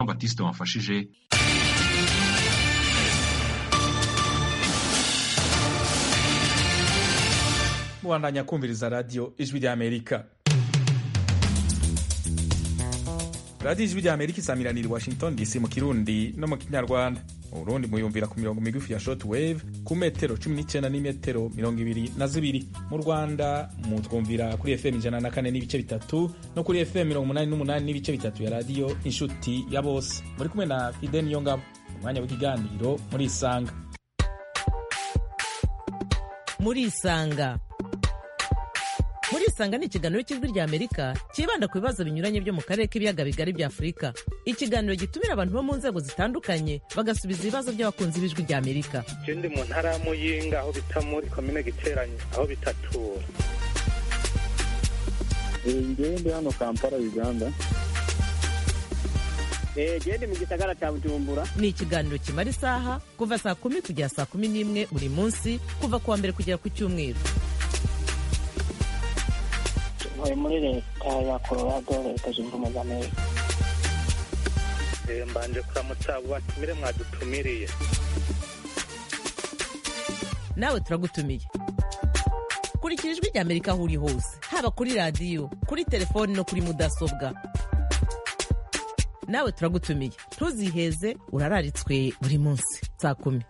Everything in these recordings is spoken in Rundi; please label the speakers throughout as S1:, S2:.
S1: Baptiste wamfashije
S2: mubandanya kumviriza radiyo ijwi rya amerika radiyo ijwi rya amerika isamiranira i washington dc mu kirundi no mu kinyarwanda mu burundi muyumvira ku mirongo migufi ya short wave ku metero 19 n'imetero mirongo ibiri na zibiri mu rwanda mutwumvira kuri fm ijana na kane n'ibice bitatu no kuri fm mirongo umunani n'umunani n'ibice bitatu ya radiyo inshuti ya bose muri kumwe na fide niyongabo umwanya w'ikiganiro muri isanga
S3: muri isanga muri isanga ni ikiganiro cy'ijwi rya amerika cyibanda ku bibazo binyuranye byo mu karere k'ibiyaga bigari bya afurika ikiganiro gitumira abantu bo mu nzego zitandukanye bagasubiza ibibazo by'abakunzi b'ijwi rya amerika
S4: je ndi mu ntara ya muyinga aho bita muri komine giteranye aho bitatura
S5: ngewe ndi hano kampala uganda
S6: gende mu gisagara cya bujumbura
S3: ni ikiganiro kimara isaha kuva saa kumi kugera saa kumi n'imwe buri munsi kuva ku wa mbere kugera ku cyumweru
S6: ntuye muri leta ya colorado leta zunze ubumwe za amerika
S4: Eh, mbanje kuramutsa abo batumire mwadutumiriye
S3: nawe turagutumiye kurikira ijwi rya amerika aho uri hose haba kuri radiyo kuri telefoni no kuri mudasobwa nawe turagutumiye ntuziheze urararitswe buri munsi saa kumi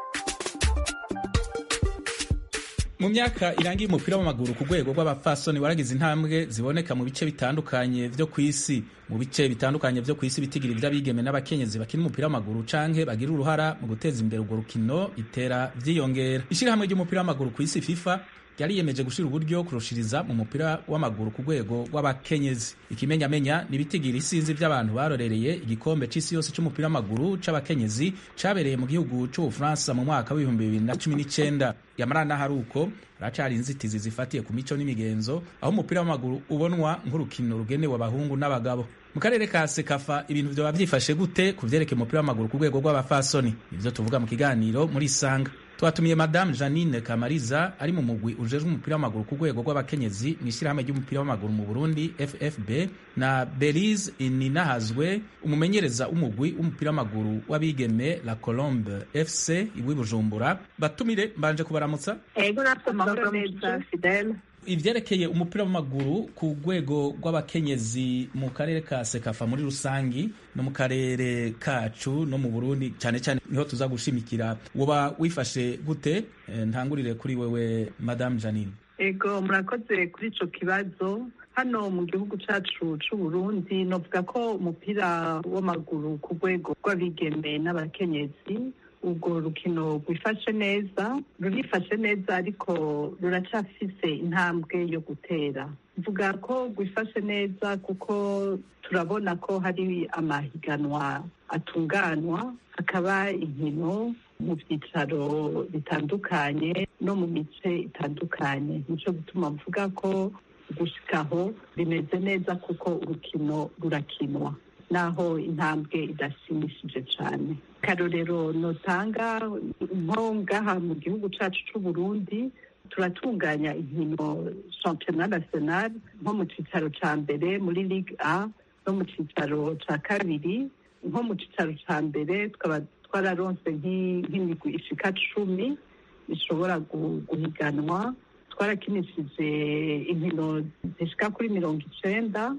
S2: mu myaka irangiye umupira w'amaguru ku rwego rw'abapfasoni waragize intambwe ziboneka mu bice bitandukanye vyo ku isi mu bice bitandukanye vyo ku isi bitigira ivy'abigeme n'abakenyezi bakina umupira w'amaguru canke bagira uruhara mu guteza imbere urwo rukino bitera vyiyongera ishirahamwe ry'umupira w'amaguru ku isi fifa ryariyemeje gushira uburyo kurushiriza mu mupira w'amaguru ku rwego rw'abakenyezi ikimenyamenya ni ibitigira isinzi vy'abantu barorereye igikombe c'isi yose c'umupira w'amaguru c'abakenyezi cabereye mu gihugu c'ubufaransa mu mwaka w'ibihumbi bibiri na cumi n'icenda yamara n'ahari uko haracari inzitizi zifatiye ku mico n'imigenzo aho umupira w'amaguru ubonwa nk'urukino rugenewe abahungu n'abagabo mu karere ka sekafa ibintu vyoba vyifashe gute ku vyerekeye umupira w'amaguru ku rwego rw'abafasoni nivyo tuvuga mu kiganiro muri isanga twatumiye madamu janine kamariza ari mu mugwi ujejwe umupira w'amaguru ku rwego rw'abakenyezi mu ishyirahamwe ry'umupira w'amaguru mu burundi ffb na belize ininahazwe umumenyereza w'umugwi w'umupira w'amaguru w'abigeme la colombe fc iwi bujumbura batumire mbanje kubaramutsa
S7: ego natwe amahoro neza fidele
S2: ivyerekeye umupira w'amaguru ku rwego rw'abakenyezi mu karere ka sekafa muri rusangi no mu karere kacu no mu burundi cyane cyane niho tuza gushimikira woba wifashe gute Eh, ntangurire kuri wewe madame janine
S7: ego murakoze kuri ico kibazo hano mu gihugu cacu c'uburundi novuga ko umupira w'amaguru ku rwego rw'abigeme n'abakenyezi urwo rukino rwifashe neza rurifashe neza ariko ruracafise intambwe yo gutera mvuga ko rwifashe neza kuko turabona ko hari amahiganwa atunganwa hakaba inkino mu byicaro bitandukanye no mu mice itandukanye nico gutuma mvuga ko gushikaho bimeze neza kuko urukino rurakinwa naho intambwe idashimishije cyane karorero notanga nko ngaha mu gihugu cacu c'uburundi turatunganya inkino championnat national nko mu cicaro ca mbere muri ligue a no mu cicaro ca kabiri nko mu cicaro ca mbere tukaba twararonse nk'i- nk'imigwi ishika cumi ishobora gu- guhiganwa twarakinishije inkino zishika kuri mirongo icenda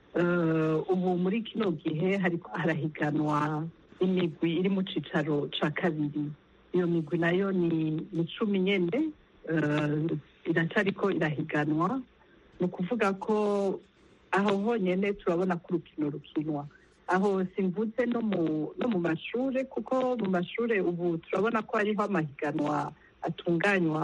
S7: Eh, ubu muri kino gihe hariko harahiganwa imigwi iri mu cicaro ca kabiri iyo migwi nayo ni ni cumi nyene eh, iracariko irahiganwa ni ukuvuga ko aho honyene turabona ko urukino rukinwa aho simvuze no mu no mu mashure kuko mu mashure ubu turabona ko hariho amahiganwa atunganywa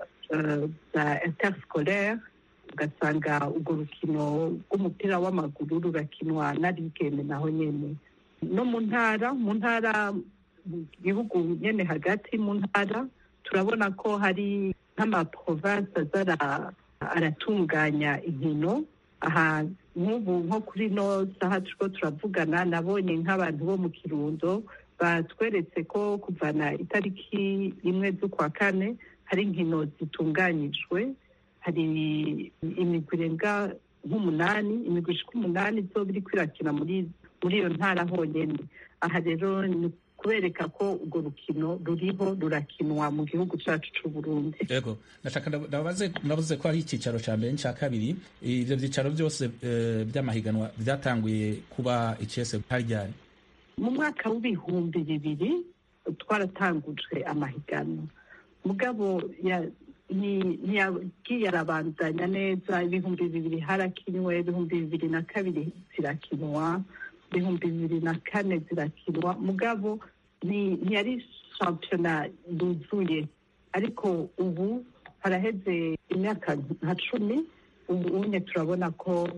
S7: eh, za interscolaire ugasanga urwo rukino rw'umupira w'amaguru rurakinwa n'abigeme naho nyene no mu ntara mu ntara mu gihugu nyene hagati mu ntara turabona ko hari nk'amaprovinsi aza ara- aratunganya inkino aha nk'ubu nko kuri no saha turiko turavugana nabonye nk'abantu bo mu kirundo batweretse ko kuvana itariki imwe z'ukwa kane hari inkino zitunganyijwe hari imigwi irenga nk'umunani imigwi ishika umunani izoba iriko irakina muri muri iyo ntara honyine aha rero ni kubereka ko urwo rukino ruriho rurakinwa mu gihugu cyacu cy'u Burundi
S2: yego ndashaka ndabaze muravuze ko hari icyicaro cya mbere n'icya kabiri ibyo byicaro byose eh, by'amahiganwa byatanguye kuba icese haryari
S7: mu mwaka w'ibihumbi bibiri twaratangujwe amahiganwa mugabo ya- ni- ntiyagiye arabandanya neza ibihumbi bibiri harakinwe ibihumbi bibiri na kabiri zirakinwa ibihumbi bibiri na kane zirakinwa mugabo ni- ntiyari shampiyona yuzuye ariko ubu haraheze imyaka nka cumi ubu unye turabona ko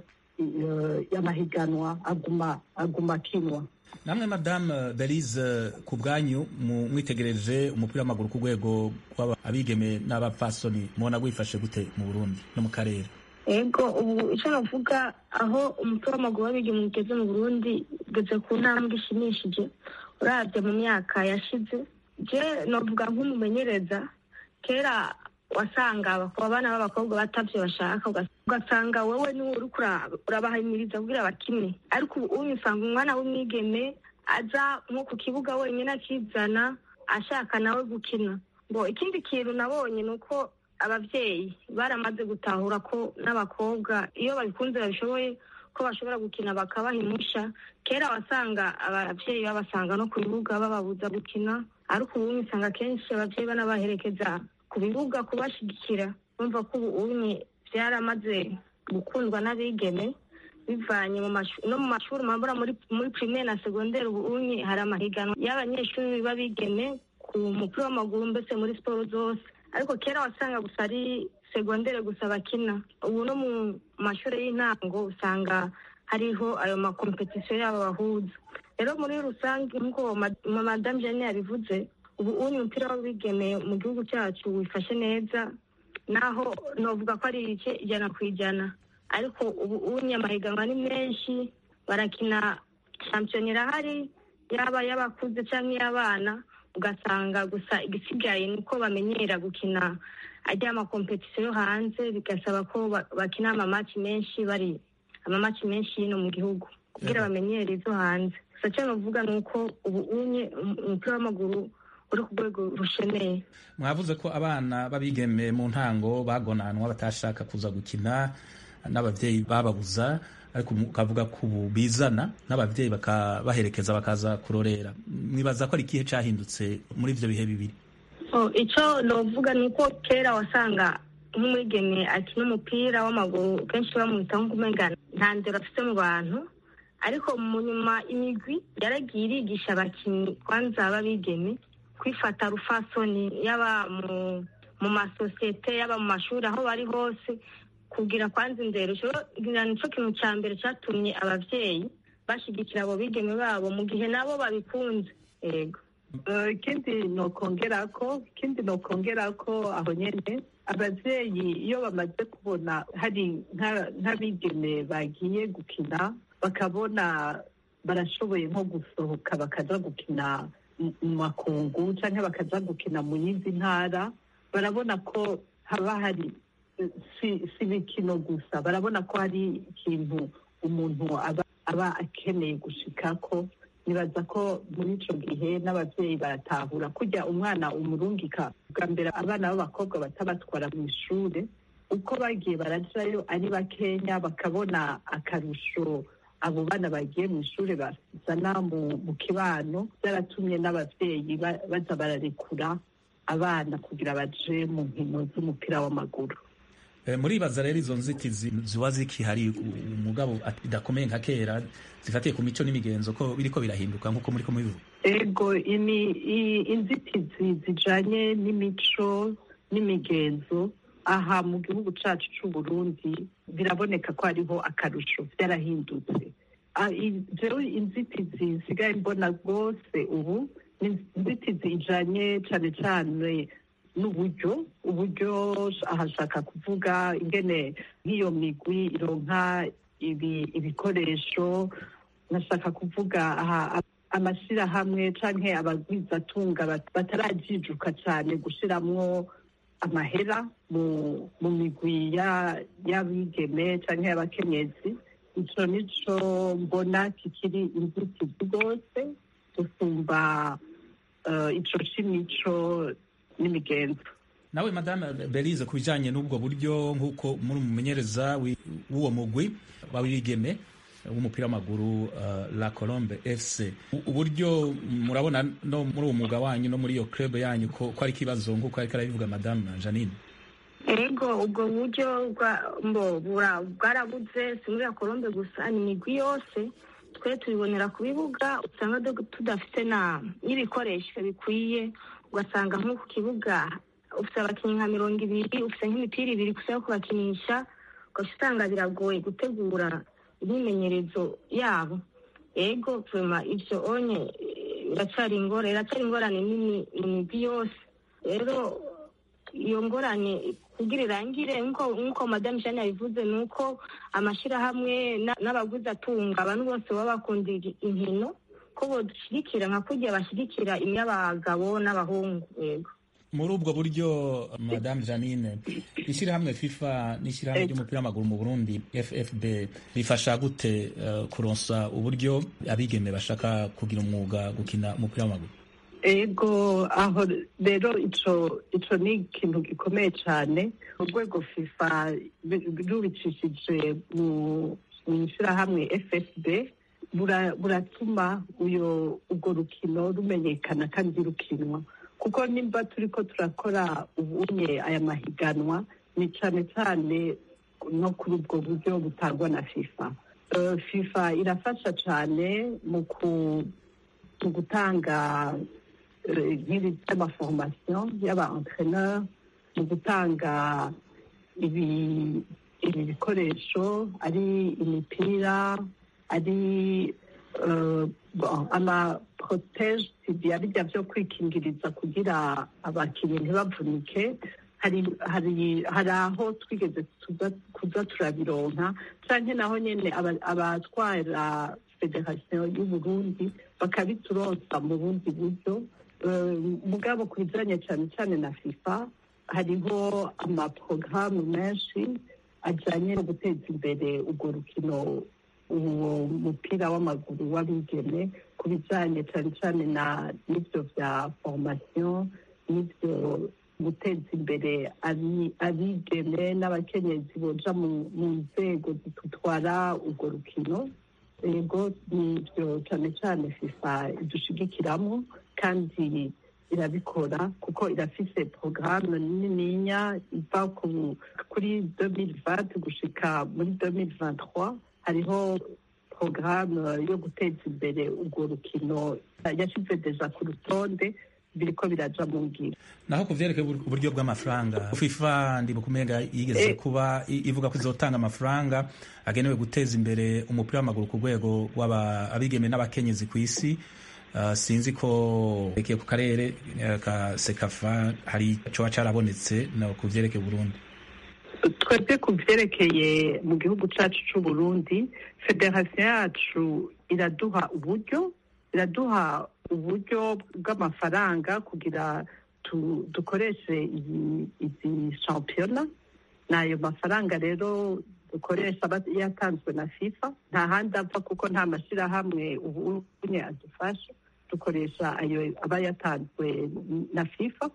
S7: eh, amahiganwa aguma aguma akinwa
S2: namwe madame belize ku bwanyu mu- mwitegereje umupira w'amaguru ku rwego rw'abigeme n'abapfasoni mubona wifashe gute mu burundi no mu karere
S1: ego ubu icyo navuga aho umupira w'amaguru w'abigeme ugeze mu burundi ugeze ku ntambwe ishimishije urabye mu myaka yashize je navuga nk'umumenyereza kera wasanga abakobwa abana b'abakobwa batavyo bashaka ugas- ugasanga wowe niwe uriko ura- urabahimiriza kugira bakine ariko ubu unyu usanga umwana w'umwigeme aza nko ku kibuga wenyine akizana ashaka nawe gukina ngo ikindi kintu nabonye ni uko abavyeyi baramaze gutahura ko n'abakobwa iyo babikunze babishoboye ko bashobora gukina bakabaha impushya kera wasanga abavyeyi babasanga no ku bibuga bababuza gukina ariko ubu usanga kenshi abavyeyi banabaherekeza ku bibuga kubashigikira bumva ko ubu unye byaramaze gukundwa n'abigeme bivanye mu mashu- no mu mashuri mabura muri muri primaire na secondaire ubu unye hari amahiganwa y'abanyeshuri b'abigeme ku mupira w'amaguru mbese muri siporo zose ariko kera wasanga gusa ari segondere gusa bakina ubu no mu mashuri y'intango usanga hariho ayo makompetisiyo yabo bahuza rero muri rusange nk'uko ma- ma- madame jane yabivuze ubu unye umupira w'abigeme mu gihugu cyacu wifashe neza naho novuga ko ari ibice ijana ku ijana ariko ubu unye amahiganwa ni menshi barakina shampiyona irahari yaba y'abakuze cyangwa iy'abana ugasanga gusa igisigaye ni uko bamenyera gukina ajya amakompetisiyo yo hanze bigasaba ko ba- bakina amamaci menshi bari amamaci menshi y'ino mu gihugu kugira bamenyere izo hanze gusa icyo navuga ni uko ubu unye um- umupira w'amaguru uri ku rwego rushemeye
S2: mwavuze ko abana b'abigeme mu ntango bagonanwa batashaka kuza gukina n'ababyeyi bababuza ariko ukavuga ko ubu bizana n'ababyeyi bakabaherekeza bakaza kurorera mwibaza ko ari ikihe cyahindutse muri ibyo bihe bibiri
S1: Oh, icyo novuga ni uko kera wasanga nk'umwigeme akina umupira w'amaguru kenshi bamwitaho nk'umengana nta ndero afite mu bantu ariko mu nyuma imigwi yaragiye irigisha abakinnyi kwanza b'abigeme kwifata rufasoni yaba mu mu masosiyete yaba mu mashuri aho bari hose kugira kwanza indero ngira nicyo kintu cya mbere cyatumye ababyeyi bashyigikira abo bigeme babo mu gihe nabo babikunze yego
S7: Eh, ikindi nokongera ko ikindi nokongera ko aho nyene abavyeyi iyo bamaze kubona hari nka- nk'abigeme bagiye gukina bakabona barashoboye nko gusohoka bakaja gukina mu mu makungu canke bakaja gukina mu yindi ntara barabona ko haba hari eh, si si imikino gusa barabona ko hari ikintu umuntu aba aba akeneye gushikako nibaza ko muri ico gihe n'abavyeyi baratahura kurya umwana umurungika bwa mbere abana b'abakobwa batabatwara mu ishure uko bagiye barajayo ari bakenya bakabona akarusho abo bana bagiye mu ishure bazana mu, mu kibano byaratumye n'abavyeyi ba- baza bararekura abana kugira baje mu nkino z'umupira w'amaguru
S2: Eh, muribaza rero izo nzitizi ziba zikihari u- umugabo at- bidakomeye nka kera zifatiye ku mico n'imigenzo ko biriko birahinduka nk'uko muriko mubivuga
S7: ego ini i- inzitizi zijanye n'imico n'imigenzo aha mu gihugu cacu c'uburundi biraboneka ko hariho akarusho vyarahindutse Ah, i- jewe inzitizi nsigaye mbona rwose ubu ni inzitizi ijanye cane cane n'uburyo uburyo ahashaka kuvuga ingene nk'iyo migwi ironka ibi- ibikoresho nashaka kuvuga aha amashyirahamwe canke abagwizatunga bat- batarajijuka cane gushiramwo amahera mu mu migwi ya- y'abigeme canke y'abakenyezi ico nico mbona kikiri inzitizi rwose gusumba eh, ico c'imico n'imigenzo
S2: nawe madame belize ku bijanye n'ubwo buryo nk'uko muri umumenyereza wi- w'uwo mugwi w'abigeme w'umupira w'amaguru uh, la colombe fc U- uburyo murabona no muri uwo mwuga wanyu no muri iyo club yanyu ko ko ari ikibazo nk'uko ariko arabivuga madame janine
S1: ego ubwo buryo bwa- mbo bura- bwarabuze si muri kolombe gusa ni imigwi yose twe tubibonera ku bibuga usanga do- tudafite na n'ibikoresho bikwiye ugasanga nko ku kibuga ufite abakinnyi nka mirongo ibiri ufite nk'imipira ibiri gusa yo kubakinisha ugaca usanga biragoye gutegura imyimenyerezo yabo ego vema ivyo onye eh, biracyari ingorane iracyari ingorane nini mu migwi yose rero iyo ngorane kugira irangire nk'uko nk'uko madamu jane yabivuze ni uko amashyirahamwe na- n'abaguzi atunga abantu bose baba bakunda igi- inkino ko bodushyigikira nka kurya bashyigikira imy'abagabo n'abahungu yego
S2: muri ubwo buryo madame janine ishyirahamwe fifa n'ishyirahamwe
S7: Ego.
S2: ry'umupira w'amaguru mu burundi ffb bifasha gute uh, kuronsa uburyo abigeme bashaka kugira umwuga gukina umupira w'amaguru
S7: ego aho rero ico ico ni ikintu gikomeye cyane urwego fifa bi- rubicishije mu mu ishyirahamwe ffb bura- buratuma uyo urwo rukino rumenyekana kandi rukinwa kuko nimba turiko turakora ubunye aya mahiganwa ni cyane cyane no kuri ubwo buryo butangwa na fifa Eh, fifa irafasha cyane mu ku mu gutanga eh, nk'ibi by'amaforomasiyo y'aba-entreneur mu gutanga ibi ibi bikoresho ari imipira ari eh, bon, amaprotege tibia bijya byo kwikingiriza kugira abakinnyi ntibavunike hari hari hari aho twigeze tuza- kuza turabironka canke naho nyene aba- abatwara federasiyo y'uburundi bakabituronsa mu bundi buryo Eh, mugabo ku bijanye cyane cyane na fifa hariho amaporogaramu menshi ajyanye no guteza imbere urwo rukino uwo mupira w'amaguru w'abigeme ku bijyanye cyane cyane na n'ibyo bya formasiyo n'ibyo guteza imbere abi- abigeme n'abakenyezi boja mu mu nzego zitutwara urwo rukino yego nibyo cyane cyane fifa idushigikiramo kandi irabikora kuko irafise porogaramu nininya iva ku- kuri 2020 gushika muri 2023 hariho porogaramu yo guteza imbere urwo rukino yashyize deja ku rutonde biriko biraja mu ngiro
S2: naho ku vyerekeye ubur- uburyo bw'amafaranga fifa ndi mukumenga yigeze
S7: Eh.
S2: kuba i- ivuga ko izotanga amafaranga agenewe guteza imbere umupira w'amaguru ku rwego rw'abigeme n'abakenyezi ku isi Uh, sinzi ko rekeye ku karere uh, ka sekafa hari coba carabonetse no ku vyerekeye burundi
S7: twebwe ku byerekeye mu gihugu cyacu cy'u Burundi federasiyo yacu iraduha uburyo iraduha uburyo bw'amafaranga kugira tu- dukoreshe iyi- izi shampiyona n'ayo mafaranga rero dukoresha aba yatanzwe na fifa nta handi apfa kuko nta mashyirahamwe ubu unye adufasha dukoresha ayo aba yatanzwe na fifa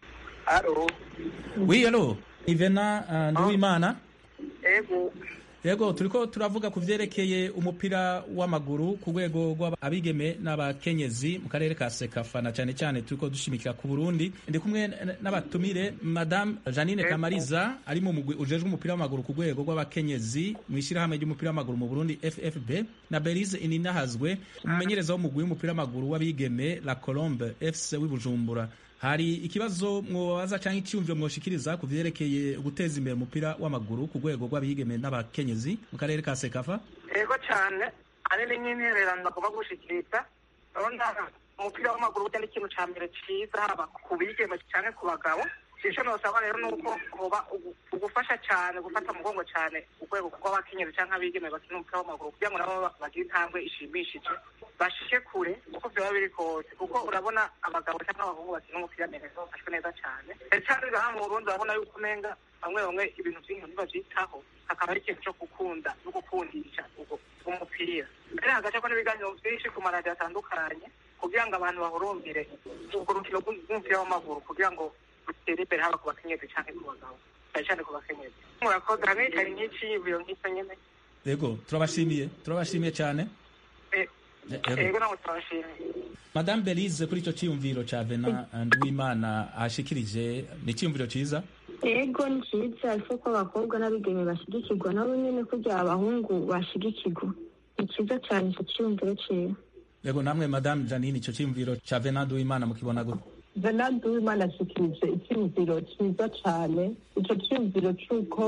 S6: aro
S2: oui allo ivena uh, nduwimana
S6: ego
S2: yego turiko turavuga ku vyerekeye umupira w'amaguru ku rwego rw'abigeme n'abakenyezi mu karere ka sekafa na cyane cyane turiko dushimikira ku burundi ndi kumwe n- n'abatumire madame janine kamariza ari mu mugwi ujejwe umupira w'amaguru ku rwego rw'abakenyezi mu ishyirahamwe ry'umupira w'amaguru mu burundi ffb na belize ininahazwe umumenyereza w'umugwi w'umupira w'amaguru w'abigeme la colombe fc w'ibujumbura hari ikibazo mwobaza cyangwa icyumviro mwoshikiriza ku vyerekeye guteza imbere umupira w'amaguru ku rwego rw'abigeme n'abakenyezi mu karere ka sekafa
S6: ego cyane ahanini nk'intererano bagomba gushikiriza urabona umupira w'amaguru burya ni ikintu cya mbere cyiza haba ku bigeme cyane ku bagabo icyo nosaba rero ni uko kuba ugufasha cyane gufata umugongo cyane urwego rw'abakenyezi cyangwa abigeme bakina umupira w'amaguru kugira ngo nabo bagire intambwe ishimishije bashike kure uko byaba biri kose kuko urabona abagabo cyangwa abahungu bakina umupira neza bafashwe neza cyane ndetse hano ngaha mu burundi urabona yuko umenga bamwe bamwe ibintu by'inkino babyitaho hakaba ari ikintu cyo gukunda no gukundisha ubwo umupira mbere hagaca ko n'ibiganiro byinshi ku maradiyo atandukanye kugira ngo abantu bahurumbire urwo rukino rw'umupira w'amaguru kugira ngo rutere imbere haba ku bakenyezi cyangwa ku bagabo cyane cyane ku bakenyezi murakoze hamwe hari nk'iciyumviro nk'icyo nyine
S2: yego turabashimiye turabashimiye cyane Yego.
S6: yego ntabwo turabashimiye
S2: madame belize kuri icyo cyiyumviro cya vena nduwimana ahashikirije ni icyiyumviro cyiza
S1: ego ni cyiza ariko ko abakobwa n'abigeme bashyigikirwa nabo nyine kugira abahungu bashyigikirwa ni cyiza cyane icyo cyiyumviro cyiza
S2: yego namwe madame janine icyo cyiyumviro cya vena nduwimana mukibona gute
S7: venade uwimana ashikirije icyumviro cyiza cyane icyo cyumviro cy'uko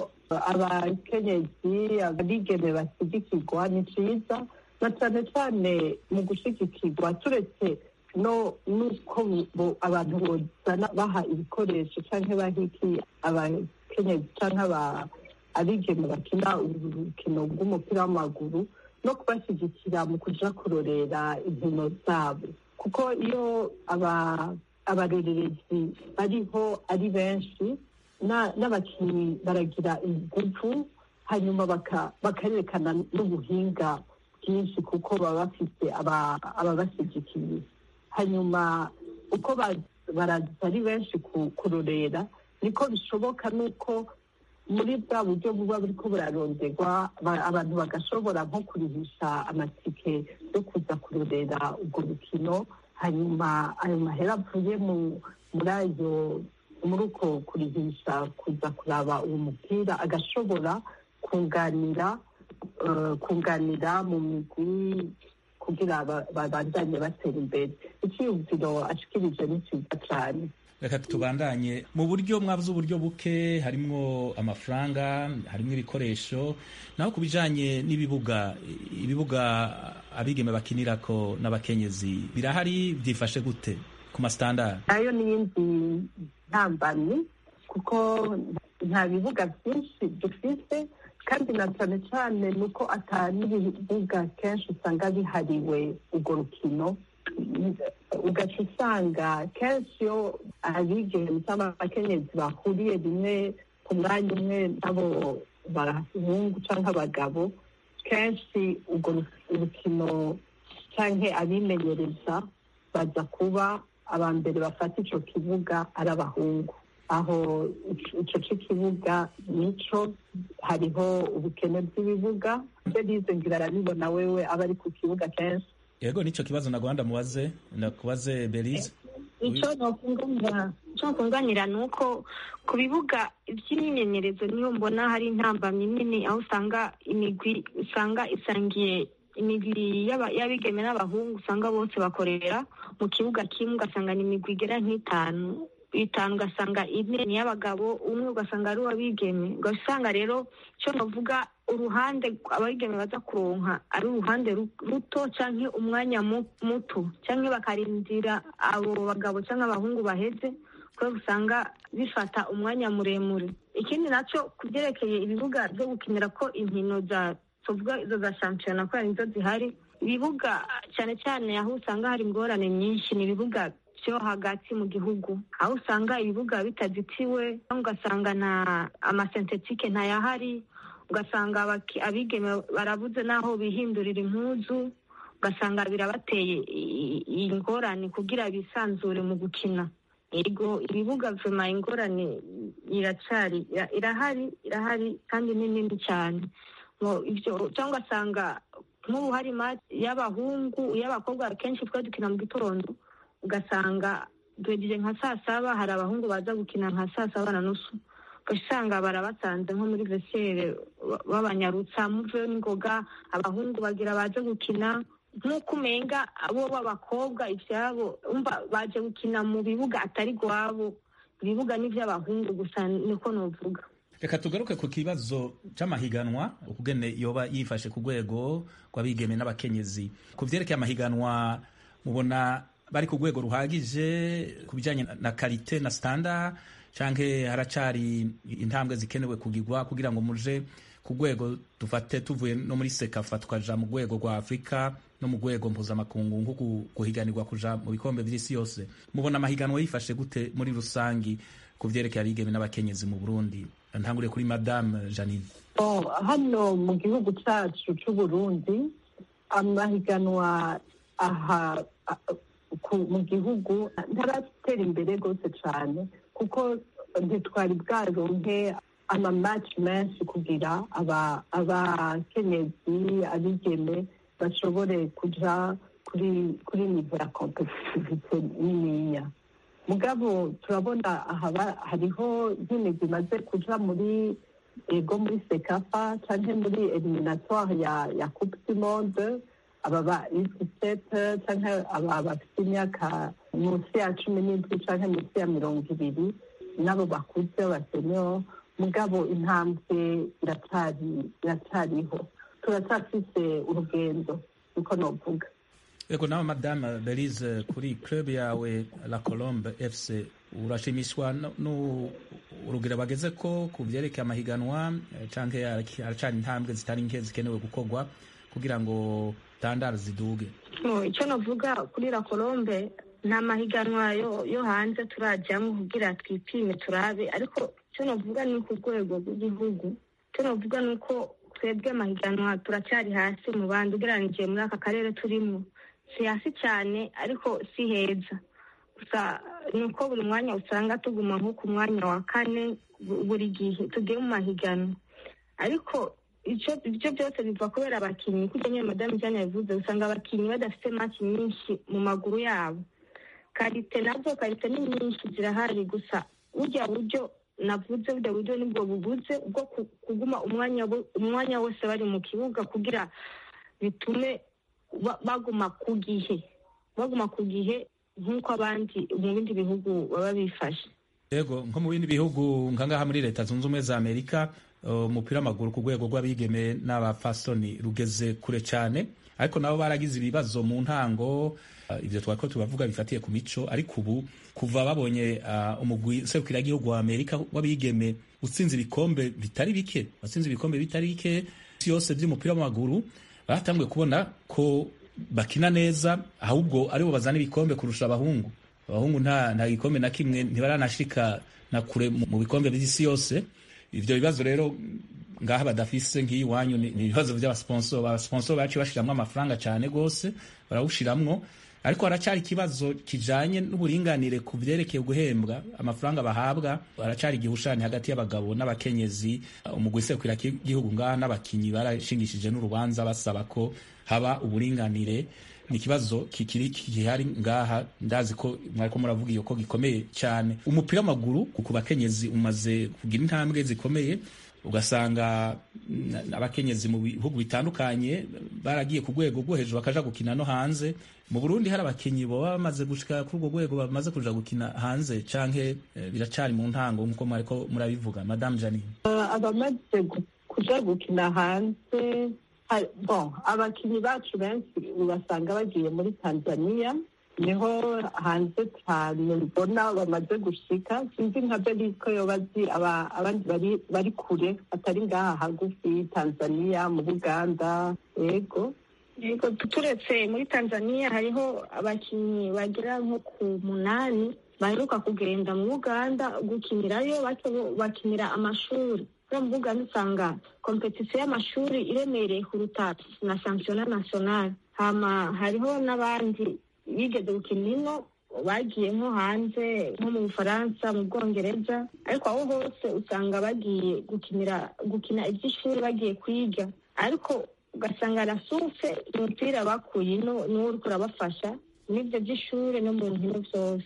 S7: abakenyezi abigeme bashyigikirwa ni cyiza na cyane cyane mu gushyigikirwa turetse no n'uko bo- abantu bozana baha ibikoresho cyangwa bahiki abakenyezi cyangwa aba- abigeme bakina urukino rw'umupira w'amaguru no kubashyigikira mu kuja kurorera inkino zabo kuko iyo aba- abarorerezi bariho ari benshi na- n'abakinnyi baragira ingufu hanyuma baka- bakarerekana n'ubuhinga bwinshi kuko baba bafite aba- ababashyigikiye hanyuma uko ba- baraza ari benshi ku- kurorera niko bishoboka n'uko muri bwa buryo buba buriko buraronderwa ba- abantu bagashobora nko kurihisha amatike yo kuza kurorera urwo rukino hanyuma ayo mahera avuye mu- muri ayo muri uko kurihisha kuza kuraba uwo mupira agashobora kunganira eh, kunganira mu migwi kugira ba- babandanye batera imbere icyiyumviro ashikirije ni cyiza cyane
S2: reka tubandanye mu buryo mwavuze uburyo buke harimwo amafaranga harimwo ibikoresho naho ku bijanye n'ibibuga ibibuga abigeme bakinirako n'abakenyezi birahari byifashe gute ku masitandari
S7: nayo n'iyindi ntambamyi kuko nta bibuga byinshi dufite kandi na cyane cyane ni uko ata n'ibibuga kenshi usanga bihariwe urwo rukino ugaca usanga kenshi iyo abigeme cyangwa abakenyezi bahuriye rimwe ku mwanya umwe n'abo bahungu cyangwa abagabo kenshi urwo rukino cyangwa abimenyereza baza kuba aba mbere bafata icyo kibuga ari abahungu aho icyo cy'ikibuga nico hariho ubukene bw'ibibuga ibyo nize ngira arabibona wewe aba ari ku kibuga kenshi
S2: yego nicyo kibazo nagwanda mubaze nakubaze belize
S1: icyo nokunganira icyo nokunganira ni uko ku bibuga by'imyimenyerezo niyo mbona hari intambamyi nini aho usanga imigwi usanga isangiye imigwi y'aba- y'abigeme n'abahungu usanga bose bakorera mu kibuga kimwe ugasanga ni imigwi igera nk'itanu itanu ugasanga ine ni iy'abagabo umwe ugasanga ari uw'abigeme ugasanga rero icyo navuga uruhande abigeme baza kuronka ari uruhande ru- ruto cyangwa umwanya mu- muto cyangwa bakarindira abo bagabo cyangwa abahungu baheze kubera usanga bifata umwanya muremure ikindi nacyo ku byerekeye ibibuga byo gukinira ko inkino za tuvuga izo za shampiyona kubera nizo zihari ibibuga cyane cyane aho usanga hari ingorane nyinshi ni ibibuga byo hagati mu gihugu aho usanga ibibuga bitazitiwe ugasanga na amasentetike ntayahari ugasanga abaki- abigeme barabuze n'aho bihindurira impuzu ugasanga birabateye i- i- ingorane kugira bisanzure mu gukina yego ibibuga vuma ingorane iracari ira- irahari irahari kandi ni nini cyane Ngo ivyo cyangwa ugasanga nk'ubu hari match y'abahungu y'abakobwa kenshi twe dukina mu gitondo ugasanga duhegeje nka saa saba hari abahungu baza gukina nka saa saba na nusu ugasanga barabasanze nko muri vesere babanyarutsa muveyo n'ingoga abahungu bagira baje gukina nk'uko umenga abo b'abakobwa ivyabo umva baje gukina mu bibuga atari gwabo ibibuga n'ivy'abahungu gusa niko novuga
S2: reka tugaruke ku kibazo c'amahiganwa ukugene yoba yifashe ku rwego rw'abigeme n'abakenyezi ku vyerekeye amahiganwa mubona bari ku rwego ruhagije ku bijanye na karite na standard canke haracari intambwe zikenewe kugirwa kugira ngo muje ku rwego dufate tuvuye no muri sekafa tukaja mu rwego rwa afurika no mu rwego mpuzamakungu nko gu- guhiganirwa kuja mu bikombe vy'isi yose mubona amahiganwa yifashe gute muri rusangi ku vyerekeye abigeme n'abakenyezi mu burundi ntanguriye kuri madame janine
S7: Bon, hano mu gihugu cyacu c'uburundi amahiganwa aha a- ku- mu gihugu ntaratera imbere rwose cyane kuko ntitwari bwaronke amamaci menshi kugira aba- abakenyezi abigeme bashobore kuja kuri kuri nivo ya kompetitivite niniya mugabo turabona ahaba hariho nyine zimaze kuja muri ego muri sekafa canke muri eliminatoire ya ya coupe du monde aba ba isisete canke aba bafite imyaka munsi ya cumi n'indwi canke munsi ya mirongo ibiri nabo bakuze basenyo mugabo intambwe iracari iracariho turacyafise urugendo niko novuga
S2: Ego nawe madame Belize kuri club yawe La Colombe FC urashimishwa no- no urugero bageze ko ku vyerekeye amahiganwa eh, canke haraki- haracari intambwe zitari nke zikenewe gukorwa kugira ngo tandara ziduge
S1: No, icyo navuga kuri la colombe nta mahiganwa yo, yo hanze turajyamo kugira twipime turabe ariko icyo navuga ni ku rwego rw'igihugu icyo navuga ni uko twebwe amahiganwa turacyari hasi mu bandi ugereranije muri aka karere turimo si hasi cyane ariko si heza gusa ni uko buri mwanya usanga tuguma nko ku mwanya wa kane bu- buri gihe tugiye mu mahiganwa ariko icyo ibyo byose biva kubera abakinnyi kuko nyine madamu jane yabivuze usanga abakinnyi badafite maki nyinshi mu maguru yabo karite nazo karite ni nyinshi zirahari gusa burya buryo navuze burya buryo nibwo bubuze bwo ku- kuguma umwanya wo- umwanya wose bari mu kibuga kugira bitume ba- baguma ku gihe baguma ku gihe nk'uko abandi mu bindi bihugu baba bifashe
S2: Ego nko mu bindi bihugu nkangaha muri leta zunze ubumwe za Amerika uh, umupira w'amaguru ku rwego rw'abigeme n'abafasoni rugeze kure cyane ariko nabo baragize ibibazo mu ntango uh, ivyo twari ko tubavuga bifatiye ku mico ariko ubu kuva babonye uh, umugwi serukiragihugu wa Amerika w'abigeme utsinze ibikombe bitari bike watsinze ibikombe bitari bike isi yose vy'umupira w'amaguru batanguye kubona ko bakina neza ahubwo aribo bazana ibikombe kurusha abahungu abahungu nta nta gikombe na kimwe ntibaranashika na kure mu mu bikombe by'isi yose ivyo bibazo rero ngaha badafise nk'iyi wanyu ni ni ibibazo vy'abasponsor abasponsor baciye bashiramwo amafaranga cane gose barawushiramwo ariko haracari ikibazo kijanye n'uburinganire ku vyerekeye guhembwa amafaranga bahabwa haracari igihushani hagati y'abagabo n'abakenyezi umugwi serukira igihugu ngaha n'abakinyi barashingishije n'urubanza basaba ko haba uburinganire ni ikibazo kikiri gihari ngaha ndazi ko mwariko muravuga iyo ko gikomeye cyane umupira w'amaguru ku bakenyezi umaze kugira intambwe zikomeye ugasanga mm, abakenyezi mu bihugu bitandukanye baragiye ku rwego rwo hejuru bakaja gukina no hanze mu Burundi hari abakinyi boba bamaze gushika kuri urwo rwego bamaze kuja gukina hanze canke eh, biracari mu ntango nkuko mwariko murabivuga madame Janine
S7: Uh, abamaze gu- kuja gukina hanze ha- bon abakinnyi bacu benshi ubasanga bagiye muri tanzania niho hanze cyane mbona bamaze gushika sinzi nka beri ko yoba azi aba- abandi bari bari kure atari ngaha hagufi tanzania mu buganda yego
S1: yego turetse muri tanzania hariho abakinnyi bagera nko ku munani baheruka kugenda mu uganda gukinirayo bato bakinira amashuri kubera mu uganda usanga kompetisiyo y'amashuri iremereye kuruta na sansiyona nasiyonari hama hariho n'abandi bigeze gukina ino bagiye nko hanze nko mu bufaransa mu bwongereza ariko aho hose usanga bagiye gukinira gukina iby'ishuri bagiye kwiga ariko ugasanga arasufse umupira bakuye ino niwo uriko urabafasha n'ibyo by'ishuri no mu nkino byose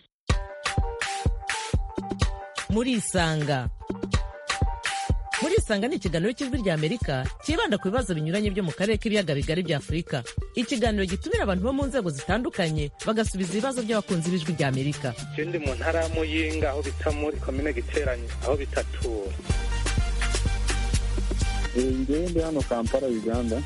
S3: murisanga murisanga ni ikiganiro cy'ijwi rya amerika cyibanda ku bibazo binyuranye byo mu karere k'ibiyaga bigari bya afurika ikiganiro gitumira abantu bo mu nzego zitandukanye bagasubiza ibibazo by'abakunzi b'ijwi rya amerika
S4: je ndi mu ntara ya muyinga aho bita muri komine giteranyi aho bitatura
S5: ngewe ndi hano kampala uganda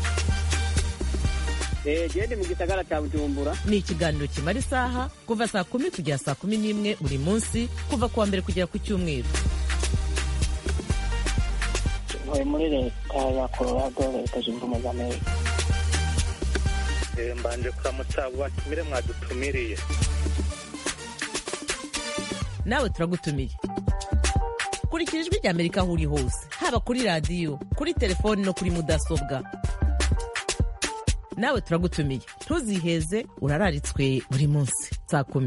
S8: gende mu gisagara cya bujumbura
S3: ni ikiganiro kimara isaha kuva saa kumi kugera saa kumi n'imwe buri munsi kuva ku wa mbere kugera ku cyumweru
S8: ntuye muri leta ya colorado leta zunze ubumwe za amerika
S4: Eh, mbanje kuramutsa abo batumire mwadutumiriye
S3: nawe turagutumiye kurikira ijwi rya amerika aho uri hose haba kuri radiyo kuri telefoni no kuri mudasobwa nawe turagutumiye ntuziheze urararitswe buri munsi saa kumi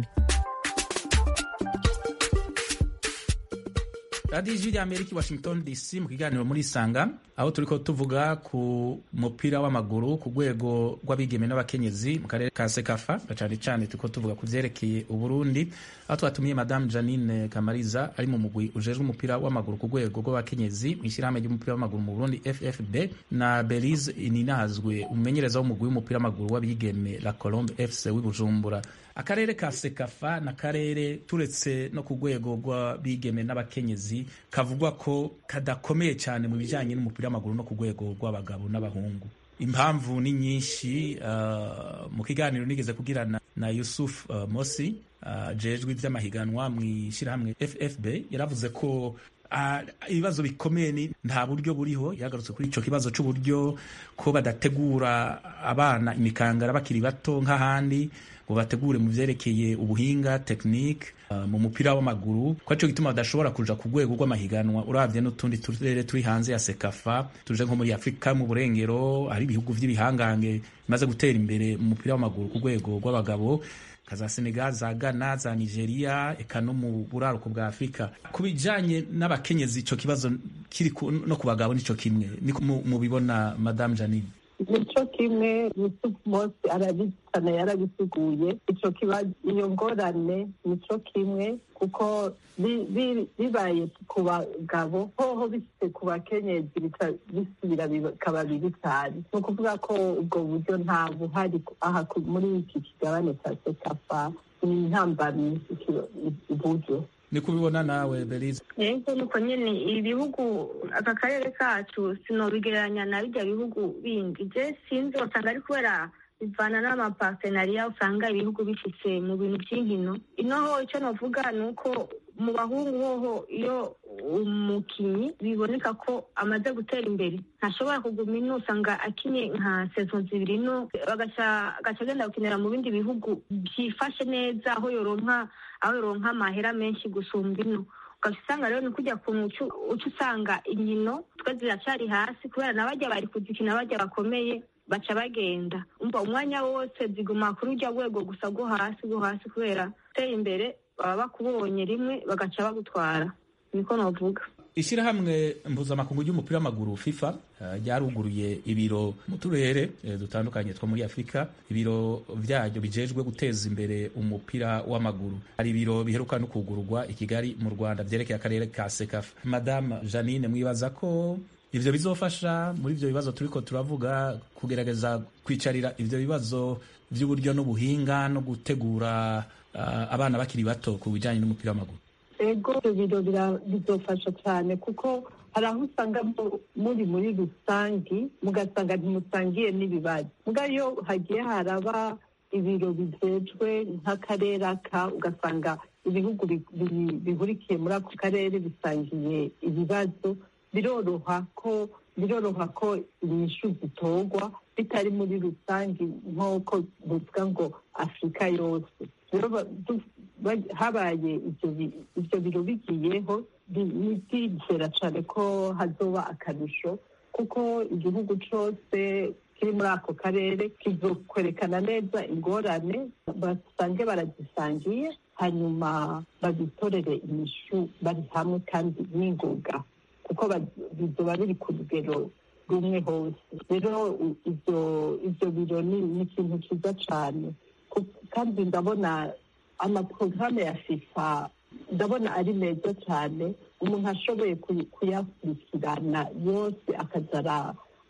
S2: radiyo ijwi rya amerika i washington dc mu kiganiro muri isanga aho turi ko tuvuga ku mupira w'amaguru ku rwego rw'abigeme n'abakenyezi mu karere ka sekafa cyane cyane turi ko tuvuga ku byerekeye uburundi aho twatumiye madamu janine kamariza ari mu mugwi ujejwe umupira w'amaguru ku rwego rw'abakenyezi mu ishyirahamwe ry'umupira w'amaguru mu burundi ffb na belize ininahazwe umumenyereza w'umugwi w'umupira w'amaguru w'abigeme la colombe fc w'i bujumbura akarere ka sekafa ni akarere turetse no ku rwego rw'abigeme n'abakenyezi kavugwa ko kadakomeye cyane mu bijyanye n'umupira w'amaguru no ku rwego rw'abagabo n'abahungu impamvu ni nyinshi uh, mu kiganiro nigeze kugirana na yusuf uh, mosi uh, jejwe iby'amahiganwa mu ishyirahamwe ffb yaravuze ko uh, ibibazo bikomeye ni nta buryo buriho yagarutse kuri icyo kibazo cy'uburyo ko badategura abana imikangara bakiri bato nk'ahandi ngo bategure mu byerekeye ubuhinga tekinike uh, mu mupira w'amaguru ko aricyo gituma badashobora kuja ku rwego rw'amahiganwa urabye n'utundi turere turi hanze ya sekafa tuje nko muri afurika mu burengero hari ibihugu by'ibihangange bimaze gutera imbere mu mupira w'amaguru ku rwego rw'abagabo nka za senegal za ghana za nigeria eka no mu buraruko bwa afurika ku bijanye n'abakenyezi ico kibazo kiri ku- no ku bagabo nico kimwe niko mu- mubibona madame janine
S7: nico kimwe yusuf mosi arabisana yarabisiguye ico kibazo iyo ngorane nico kimwe kuko bi- bi- bibaye ku bagabo hoho bishyize ku bakenyezi bica bisubira bikaba bibi cyane ni ukuvuga ko ubwo buryo nta buhari aha ku- muri iki kigabane cya sekafa ni intambamyi iki- iburyo
S2: ni kubibona nawe belize
S1: yego nuko nyine ibihugu aka karere kacu sinobigereranya na bijya bihugu bindi je sinzi usanga ari kubera bivana n'amapartenariya usanga ibihugu bifise mu bintu by'inkino inoho icyo navuga ni uko mu bahungu hoho iyo umukinnyi biboneka ko amaze gutera imbere ntashobora kuguma ino usanga akinye nka sezo zibiri ino agaca agaca agenda gukinira mu bindi bihugu byifashe neza aho yoronka aho yoronka amahera menshi gusumba ino ugaca usanga rero ni kujya ku muco uca usanga inkino twe ziracyari hasi kubera n'abajya bari kuzikina bajya bakomeye baca bagenda umva umwanya wose ziguma kuri ujya rwego gusa rwo hasi rwo hasi kubera gutera imbere baba bakubonye rimwe bagaca bagutwara niko navuga
S2: ishyirahamwe mpuzamakungu ry'umupira w'amaguru fifa eh, ryaruguruye ibiro mu turere eh, dutandukanye two muri afurika ibiro byaryo bijejwe guteza imbere umupira w'amaguru hari ibiro biheruka no kugururwa i kigali mu rwanda byerekeye akarere ka sekafa madame janine mwibaza ko ivyo bizofasha muri ivyo bibazo turiko turavuga kugerageza kwicarira ivyo bibazo vy'uburyo n'ubuhinga no gutegura ah, abana bakiri bato ku bijanye n'umupira w'amaguru
S7: ego ibyo biro bira- bizofasha cyane kuko hari aho usanga mu- muri muri rusangi mugasanga ntimusangiye n'ibibazo muga iyo hagiye haraba ibiro bijejwe nk'akarere aka ugasanga ibihugu bi- bi- bihurikiye muri ako karere bisangiye ibibazo biroroha ko biroroha ko inyishu zitorwa bitari muri rusange nk'uko bivuga ngo afurika yose rero ba- du- ba- habaye ibyo bi- ibyo biro bigiyeho bi- ni byizera cyane ko hazoba akarusho kuko igihugu cyose kiri muri ako karere kizokwerekana neza ingorane basange baragisangiye hanyuma babitorere inyishu bari hamwe kandi n'ingoga kuko ba- bizoba biri ku rugero rumwe hose rero u- ibyo ibyo biro ni ni ikintu cyiza cyane Ku- kandi ndabona amaporogaramu ya fifa ndabona ari meza cyane umuntu ashoboye kuy- kuyakurikirana yose akaza ara-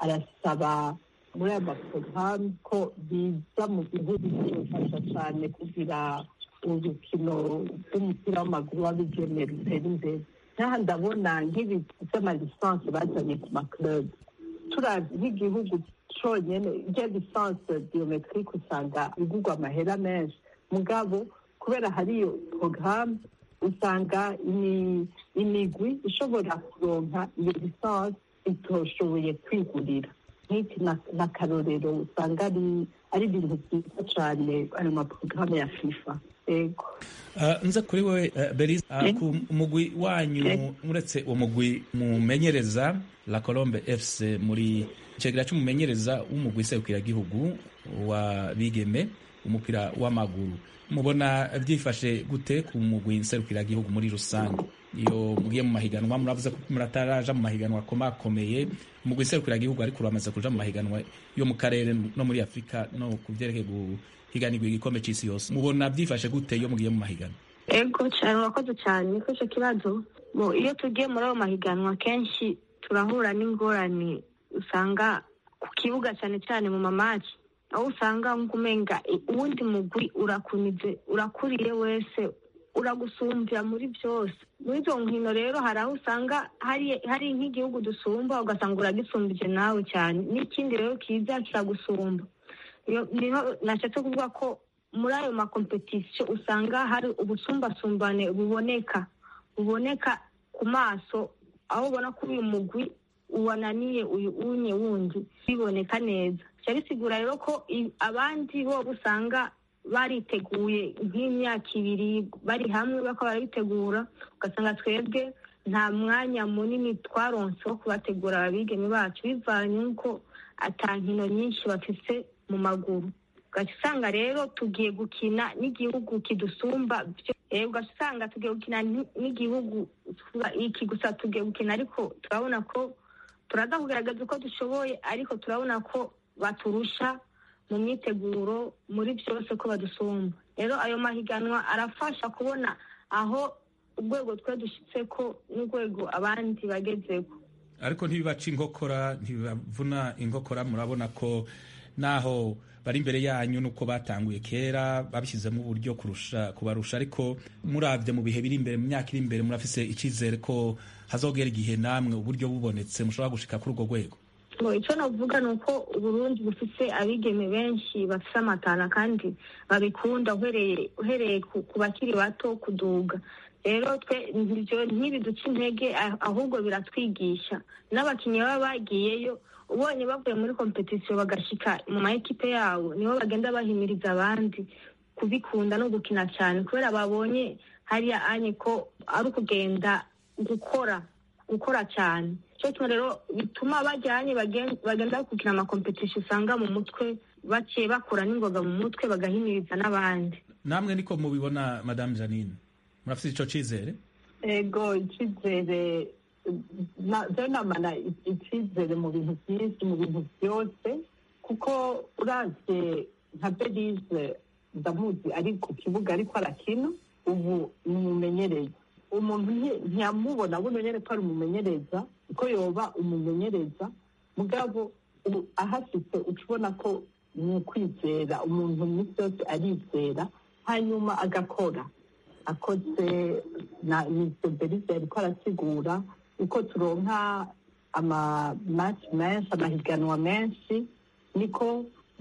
S7: arasaba muri aya maporogaramu ko biza mu gihugu bifasha cyane kugira urukino rw'umupira w'amaguru w'abigeme rutera imbere nk'aha ndabona nk'ibi by'amalisansi bazanye ku makurebu turabye nk'igihugu cyonyine ibya lisansi biyometirike usanga igurwa amahera menshi mugabo kubera hari iyo porogaramu usanga imi- imigwi ishobora kuronka iyo lisansi itoshoboye kwigurira nk'iki n'akarorero usanga ari ari ibintu byiza cyane ayo maporogaramu ya fifa yego
S2: nze kuri we berize ku mugwi wanyu uretse uwo mugwi mumenyereza la colombe fc muri icegera cy'umumenyereza w'umugwi serukiragihugu wa bigeme umupira w'amaguru mubona byifashe gute ku mugwi nserukiragihugu muri rusange iyo mugiye mu mahiganwa muravuze ko murataraja mu mahiganwa akomakomeye umugwi nserukiragihugu ariko uramaze kuja mu mahiganwa yo mu karere no muri afurika no ku vyerekeye guhiganirwa igikombe c'isi yose mubona byifashe gute iyo mugiye mu mahiganwa
S1: ego cyane urakoze cyane kuri icyo kibazo iyo tugiye muri ayo mahiganwa kenshi turahura n'ingorane usanga ku kibuga cyane cyane mu mamaci aho usanga nk'umenga uwundi mugwi urakunize urakuriye wese uragusumbya muri byose muri izo nkino rero hari aho usanga hari nk'igihugu dusumba ugasanga uragisumbije nawe cyane n'ikindi rero kiza kiragusumba niho nashatse kuvuga ko muri ayo makompetisiyo usanga hari ubusumbasumbane buboneka buboneka ku maso aho ubona ko uyu mugwi uwananiye uyu unye wundi biboneka neza bisigura rero ko abandi bo usanga bariteguye nk'imyaka ibiri bari hamwe bakaba barabitegura ugasanga twebwe nta mwanya munini twaronse wo kubategura ababigeme bacu bivanye n'uko atankino nyinshi bafise mu maguru ugaca usanga rero tugiye gukina n'igihugu kidusumba ugaca usanga tugiye gukina n'igihugu iki gusa tugiye gukina ariko turabona ko turaza kugaragaza uko dushoboye ariko turabona ko baturusha mu myiteguro muri byose ko badusumba rero ayo mahiganwa arafasha kubona aho urwego twe dushyitse ko n'urwego abandi bagezeho
S2: ariko ntibibaca inkokora ntibibavuna inkokora murabona ko naho bari imbere yanyu nuko batanguye kera babishyizemo uburyo kurusha kubarusha ariko murabye mu bihe biri imbere mu myaka iri imbere murafise icyizere ko hazogera igihe namwe uburyo bubonetse mushobora gushika kuri urwo rwego
S1: icyo navuga ni uko uburundi bufite abigeme benshi bafite amatana kandi babikunda uhereye ku bakiri bato kuduga rero twe ntibiduce intege ahubwo biratwigisha n'abakinnyi baba bagiyeyo ubonye bavuye muri kompetisiyo bagashyika mu ma ekipe yabo nibo bagenda bahimiriza abandi kubikunda no gukina cyane kubera babonye hariya anye ko ari ukugenda gukora gukora cyane cyo rero bituma bajyanye bagenda gukina amakompetisiyo usanga mu mutwe baciye bakura n'ingoga mu mutwe bagahimiriza n'abandi
S2: namwe niko mubibona madamu janine murafite icyo cyizere
S7: ego icyizere namana icyizere mu bintu byinshi mu bintu byose kuko uravye nka berize ndamuzi ari ku kibuga ariko arakina ubu ni umumenyereza umuntu ntiyamubona bumenyere ko ari umumenyereza ko yoba umumenyereza mugabo ahasitse uca ubona ko ni ukwizera umuntu iminsi yose arizera hanyuma agakora akoze na minisitiri berize ariko arasigura uko turonka amamaci menshi amahiganwa menshi niko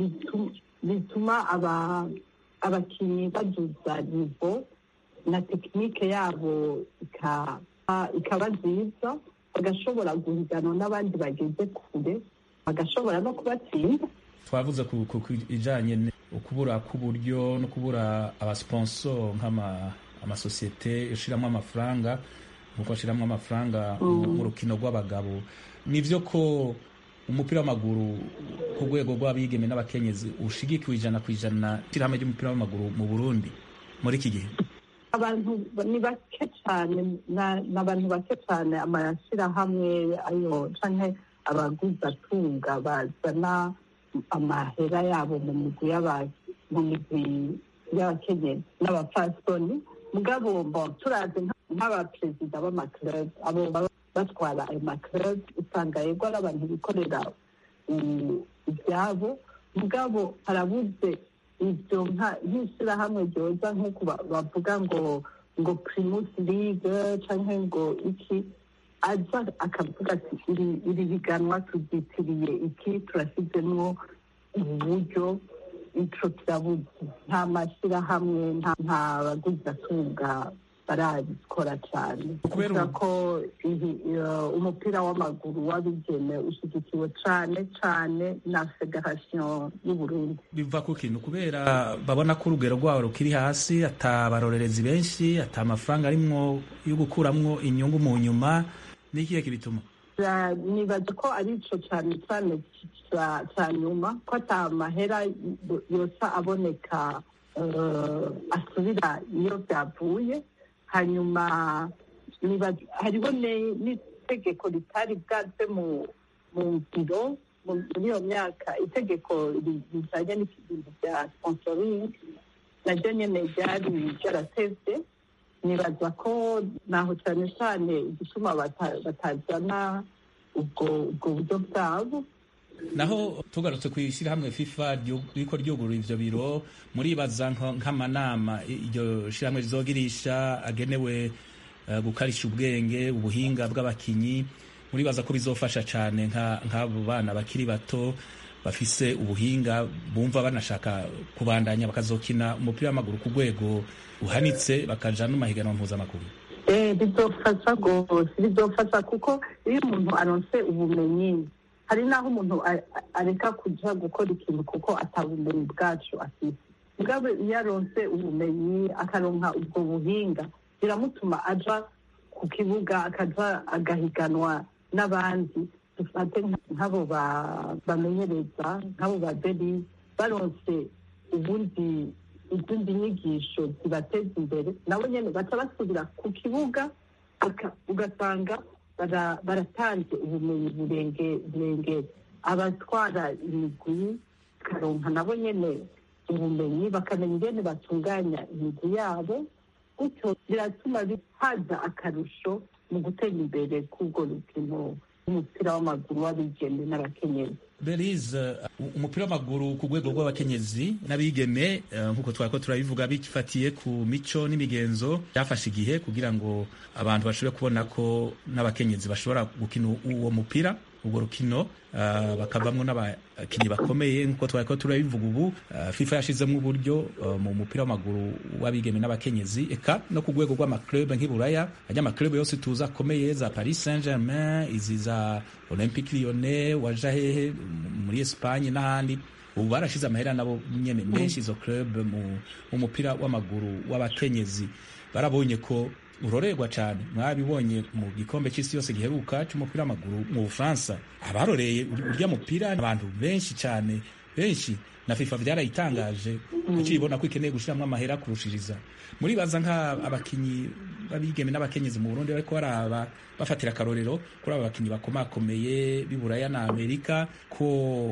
S7: bituma abakinnyi baduza nivo na tekinike yabo ikaba nziza bagashobora guhiganwa n'abandi bageze kure bagashobora no kubatsinda
S2: twavuze ku ijyanye ukubura k'uburyo no kubura abasiponsoro nk'amasosiyete ushyiramo amafaranga nk'uko ashyiramo amafaranga mu rukino rw'abagabo ni byo ko umupira w'amaguru ku rwego rw'abigeme n'abakenyezi ushigikiwe ijana ku ijana ishyirahamwe ry'umupira w'amaguru mu burundi muri iki gihe
S7: abantu ni bake cyane ni abantu bake cyane amashyirahamwe ayo cyangwa abaguzatunga bazana amahera yabo mu migwi mu migwi y'abakenyezi n'abapfasoni mugabo turazi nk'abaperezida b'amakirebu abo batwara ayo makirebu usanga yego ari abantu bikorera ibyabo mugabo harabuze ibyo nk'ishyirahamwe ryoza nk'uko bavuga ngo ngo pirimusi ligue cyangwa ngo iki aza akavuga ati iri biganwa tubyitiriye iki turashyizemo ubu buryo ico kirabuze nta mashyirahamwe nta baguzatunga barabikora cyane
S2: Kubera
S7: kubera
S2: ubu-
S7: ko ihi- eh, umupira w'amaguru w'abigeme ushyigikiwe cyane cyane na federasiyo y'uburundi
S2: biva ku kintu kubera babona ko urugero rwabo rukiri hasi ata barorerezi benshi ata amafaranga arimwo yo gukuramwo inyungu mu nyuma n'ikihe kibituma
S7: Ra- nibaza ko ari ico cyane cyane ca- ca nyuma ko ata mahera y- yosa aboneka eh, asubira iyo byavuye hanyuma nibaza- hariho ne- n'itegeko ritari bwaze mu mu ngiro mu- muri iyo myaka itegeko ri- rijanye n'ibintu bya sponsoring naryo nyene ryari ryaratevye nibaza ko naho cyane cyane igituma bata- batajana ubwo ubwo buryo bwabo
S2: naho tugarutse ku ishyirahamwe fifa ryo- riko ryugurura ivyo biro muribaza nko- nk'amanama i- iryo shyirahamwe rizogirisha agenewe eh, gukarisha ubwenge ubuhinga bw'abakinyi muribaza ko bizofasha cane nka- nk'abo bana bakiri bato bafise ubuhinga bumva banashaka kubandanya bakazokina umupira w'amaguru ku rwego uhanitse bakaja no mahiganwa mpuzamaguru
S7: Eh, bizofasha rwose bizofasha kuko iyo umuntu aronse ubumenyi hari n'aho umuntu a- a- areka kuja gukora ikintu kuko atabumenyi bwacu afite mugabo iyo aronse ubumenyi akaronka ubwo buhinga biramutuma aja ku kibuga akaja agahiganwa n'abandi dufate nka- nk'abo ba- bamenyereza nk'abo ba beri baronse ubundi izindi nyigisho zibateza imbere nabo nyene baca basubira ku kibuga baka- ugasanga bara- baratanze ubumenyi burenge- burengera abatwara imigwi bakaronka nabo nyene ubumenyi bakamenya ingene batunganya imigwi yabo gutyo biratuma bi- haza akarusho mu gutera imbere k'ubwo rukino rw'umupira w'amaguru w'abigeme n'abakenyezi
S2: Belize uh, umupira w'amaguru ku rwego rw'abakenyezi n'abigeme uh, nk'uko twariko turabivuga bifatiye ku mico n'imigenzo byafashe igihe kugira ngo abantu bashobore kubona ko n'abakenyezi bashobora gukina uwo mupira urwo rukino uh, bakavamwo n'abakinnyi bakomeye nk'uko twariko turabivuga ubu uh, FIFA yashizemo uburyo uh, mu mupira w'amaguru w'abigeme n'abakenyezi eka no ku rwego rw'amaklub nk'iburaya ajya amaklub yose tuzi akomeye za Paris Saint-Germain izi za Olympique Lyonnais waja hehe m- muri Espagne n'ahandi ubu barashize amahera nabo nyene menshi izo club mu mu mupira w'amaguru w'abakenyezi barabonye ko urorerwa cyane mwabibonye mu gikombe cy'isi yose giheruka cy'umupira w'amaguru mu Bufaransa abaroreye ur- urya mupira abantu benshi cyane benshi na FIFA byarayitangaje kuki ibona ko ikeneye gushyiramo amahera kurushiriza muribaza nk'abakinyi b'abigeme n'abakenyezi mu Burundi bariko baraba bafatira akarorero kuri aba bakinyi bakomakomeye b'iburaya na Amerika ko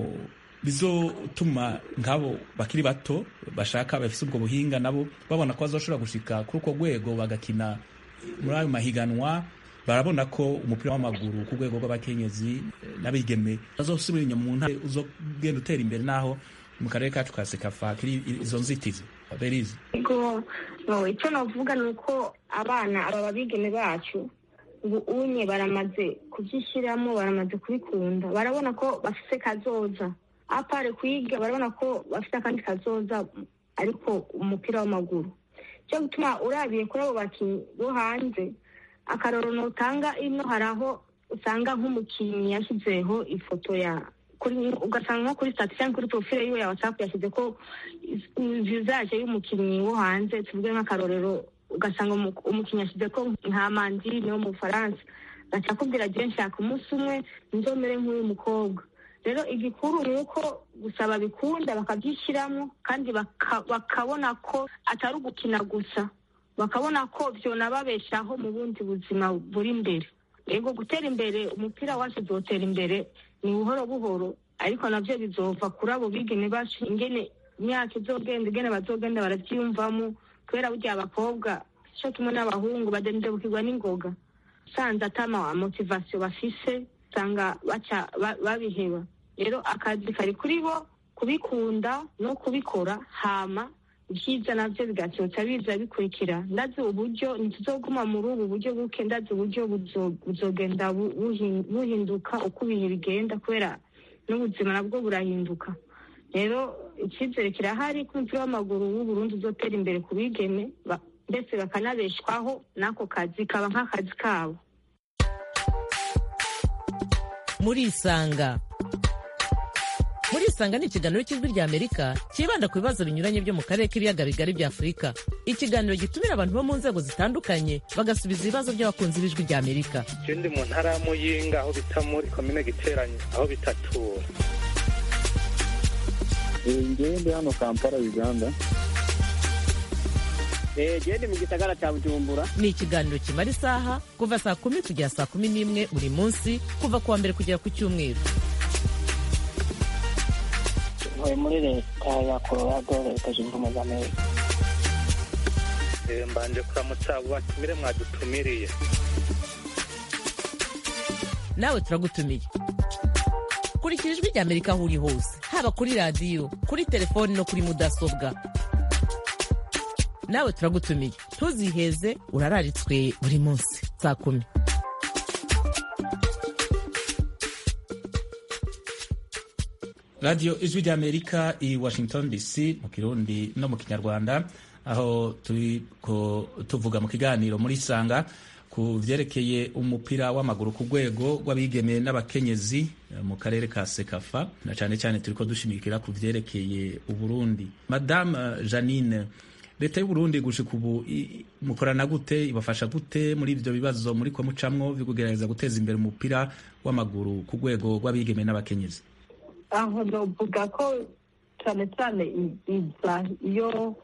S2: bizotuma nk'abo bakiri bato bashaka bafise ubwo buhinga nabo babona ko bazoshobora gushika kuri urwo rwego bagakina muri ayo mahiganwa barabona ko umupira w'amaguru ku rwego rw'abakenyezi eh, n'abigeme bazosubira inyuma mu ntare uzogenda utera imbere naho mu karere kacu ka sekafa kiri izo nzitizi berize
S1: Ego, no, icyo navuga ni uko abana aba babigeme bacu ubu unye baramaze kubyishyiramo baramaze kubikunda barabona ko bafite kazoza apare kwiga barabona ko bafite akandi kazoza ariko umupira w'amaguru cyo gutuma urabiye kuri abo bakinnyi bo hanze akarorero utanga ino hari aho usanga nk'umukinnyi yashyizeho ifoto ya kuri ugasanga nko kuri stati cyangwa kuri profile yiwe ya whatsapp yashyize ko visage y'umukinnyi wo hanze tuvuge nk'akarorero ugasanga umu- umukinnyi yashyize ko nka mandine wo mu bufaransa gaca akubwira agiye nshaka umunsi umwe nzomere nk'uyu mukobwa rero igikuru ni uko gusa babikunda bakabyishyiramo kandi baka- bakabona ko atari ugukina gusa bakabona ko byonababeshaho mu bundi buzima buri imbere yego gutera imbere umupira wacu uzotera imbere ni buhoro buhoro ariko nabyo bizova kuri abo bigeme bacu ingene imyaka izogenda ingene bazogenda barabyiyumvamo kubera burya abakobwa cyo kimwe n'abahungu badendebukirwa n'ingoga usanze atama motivasiyo bafise usanga baca ba- babiheba rero akazi kari kuri bo kubikunda no kubikora hama ibyiza nabyo bigasohoka biza bikurikira ndazi uburyo ntituzoguma muri ubu buryo buke ndazi uburyo buzo- buzogenda bu- buhin- buhinduka uko ibihe bigenda kubera n'ubuzima nabwo burahinduka rero icyizere kirahari ko umupira w'amaguru w'uburundi uzotera imbere ku bigeme ba- ndetse bakanabeshwaho n'ako kazi kaba nk'akazi kabo
S3: murisanga murisanga ni ikiganiro cy'ijwi rya amerika cyibanda ku bibazo binyuranye byo mu karere k'ibiyaga bigari bya afurika ikiganiro gitumira abantu bo mu nzego zitandukanye bagasubiza ibibazo by'abakunzi b'ijwi rya amerika
S4: je ndi mu ntara ya muyinga aho bita muri komine giteranye aho bitatura
S5: ngewe ndi hano kampala uganda
S8: gende mu gisagara cya bujumbura
S3: ni ikiganiro kimara isaha kuva saa kumi kugera saa kumi n'imwe buri munsi kuva ku wa mbere kugera ku cyumweru
S9: ntuye muri leta ya colorado leta zunze ubumwe za amerika
S4: Eh, mbanje kuramutsa abo batumire mwadutumiriye
S3: nawe turagutumiye kurikira ijwi rya amerika aho uri hose haba kuri radiyo kuri telefoni no kuri mudasobwa nawe turagutumiye ntuziheze urararitswe buri munsi saa kumi
S2: radiyo ijwi ry'amerika i washington dc mu kirundi no mu kinyarwanda aho turi ko tuvuga mu kiganiro muri sanga ku vyerekeye umupira w'amaguru ku rwego rw'abigeme n'abakenyezi eh, mu karere ka sekafa na cyane cyane turiko dushimikira ku vyerekeye uburundi madame eh, janine leta y'uburundi gushika ubu i- mukorana gute ibafasha gute muri ivyo bibazo muri ko mucamwo byo kugerageza guteza imbere umupira w'amaguru ku rwego rw'abigeme n'abakenyezi
S7: aho novuga ko cyane cyane i- iza iyo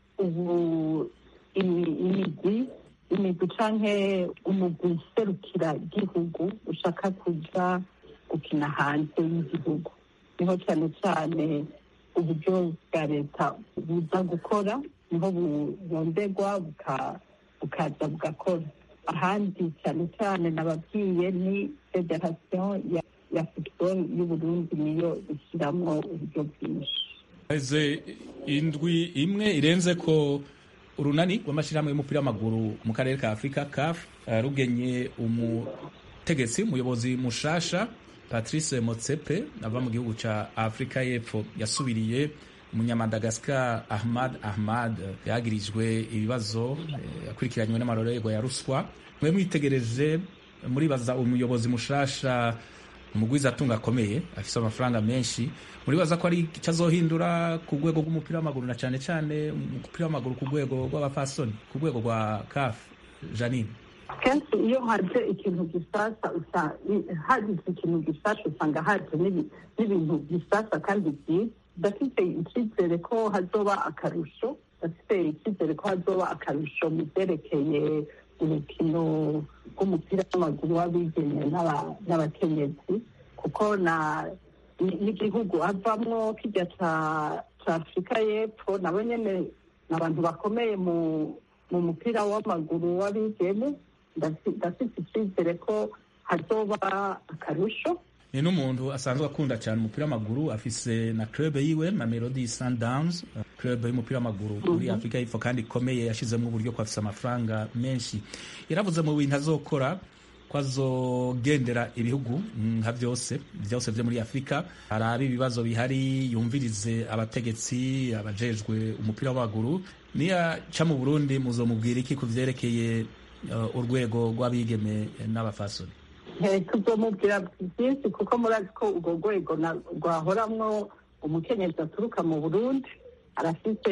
S7: ubu imi- imigwi imigwi canke umugwi userukira igihugu ushaka kuja gukina hanze y'igihugu niho cyane cyane uburyo bwa leta buza gukora niho burondegwa buka- bukaza bugakora ahandi cyane cyane nababwiye ni federasiyo ya ya football y'uburundi niyo ishyiramo uburyo bwinshi
S2: Heze indwi imwe irenze ko urunani rw'amashyirahamwe y'umupira w'amaguru mu karere ka afurika caf eh, rugenye umutegetsi umuyobozi mushasha patrice motsepe ava mu gihugu cya afurika y'epfo yasubiriye umunyamadagasikar ahmad ahmad eh, yagirijwe ibibazo eh, yakurikiranywe n'amarorerwa ya ruswa mwe mwitegereje muribaza umuyobozi mushasha umugwiza atunga akomeye afise amafaranga menshi muribaza ko ari icyo azohindura ku rwego rw'umupira w'amaguru na cyane cyane umupira w'amaguru ku rwego rw'abapfasoni ku rwego rwa caf janine
S7: kenshi iyo haje ikintu gisasa usa- i- hagize ikintu gisasa usanga haje n'ibi- n'ibintu bisasa kandi byiza ndafite icyizere ko hazoba akarusho ndafite icyizere ko hazoba akarusho mu byerekeye urukino rw'umupira w'amaguru w'abigeme n'aba- n'abakenyezi kuko na ni- n'igihugu avamwo kijya ca ca afurika y'epfo nabo nyene ni abantu bakomeye mu mu mupira w'amaguru w'abigeme ndafi- ndafite icyizere ko hazoba akarusho
S2: ni n'umuntu asanzwe akunda cyane umupira w'amaguru afise na club yiwe mamelodi sundowns uh, club y'umupira w'amaguru muri afurika y'epfo kandi ikomeye yashizemo uburyo ko afise amafaranga menshi yaravuze mu bintu azokora ko azogendera ibihugu mm, nka byose byose byo muri afurika arabe ibibazo bihari yumvirize abategetsi abajejwe umupira w'amaguru niyaca mu burundi muzomubwira iki ku vyerekeye uh, urwego rw'abigeme n'abafasoni
S7: tuzomubwira byinshi kuko murazi ko urwo rwego na- rwahoramwo umukenyezi aturuka mu burundi arafite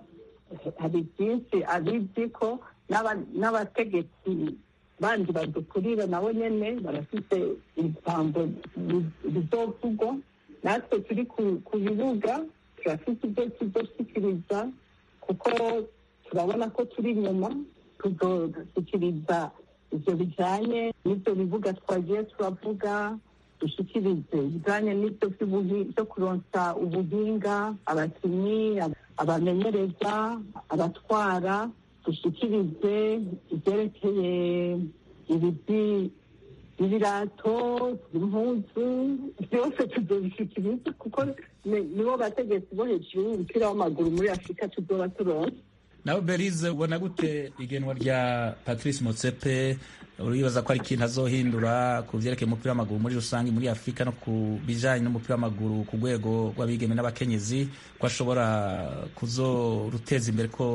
S7: hari byinshi abizi ko n'aba- n'abategetsi bandi badukurira nabo nyene barafite ijambo ri- rizovugwa natwe turi ku- ku bibuga turafite ibyo tuzoshikiriza kuko turabona ko turi inyuma tuzoshyikiriza ibyo bijyanye n'ibyo bibuga twagiye turavuga dushyikirize ibijyanye n'ibyo by'ubuhi- byo kuronsa ubuhinga abakinnyi ab- abamenyereza abatwara dushyikirize ibyerekeye ibiti ibirato impuzu byose tuzobishyikiriza kuko ni- nibo bategetsi bo hejuru y'umupira w'amaguru muri afurika tuzoba turonse
S2: nawe berize ubona gute igenwa rya patrice motsepe uribaza ko ari ikintu azohindura ku vyerekeye umupira w'amaguru muri rusange muri afurika no ku bijanye n'umupira w'amaguru ku rwego rw'abigeme n'abakenyezi ko ashobora kuzoruteza imbere ko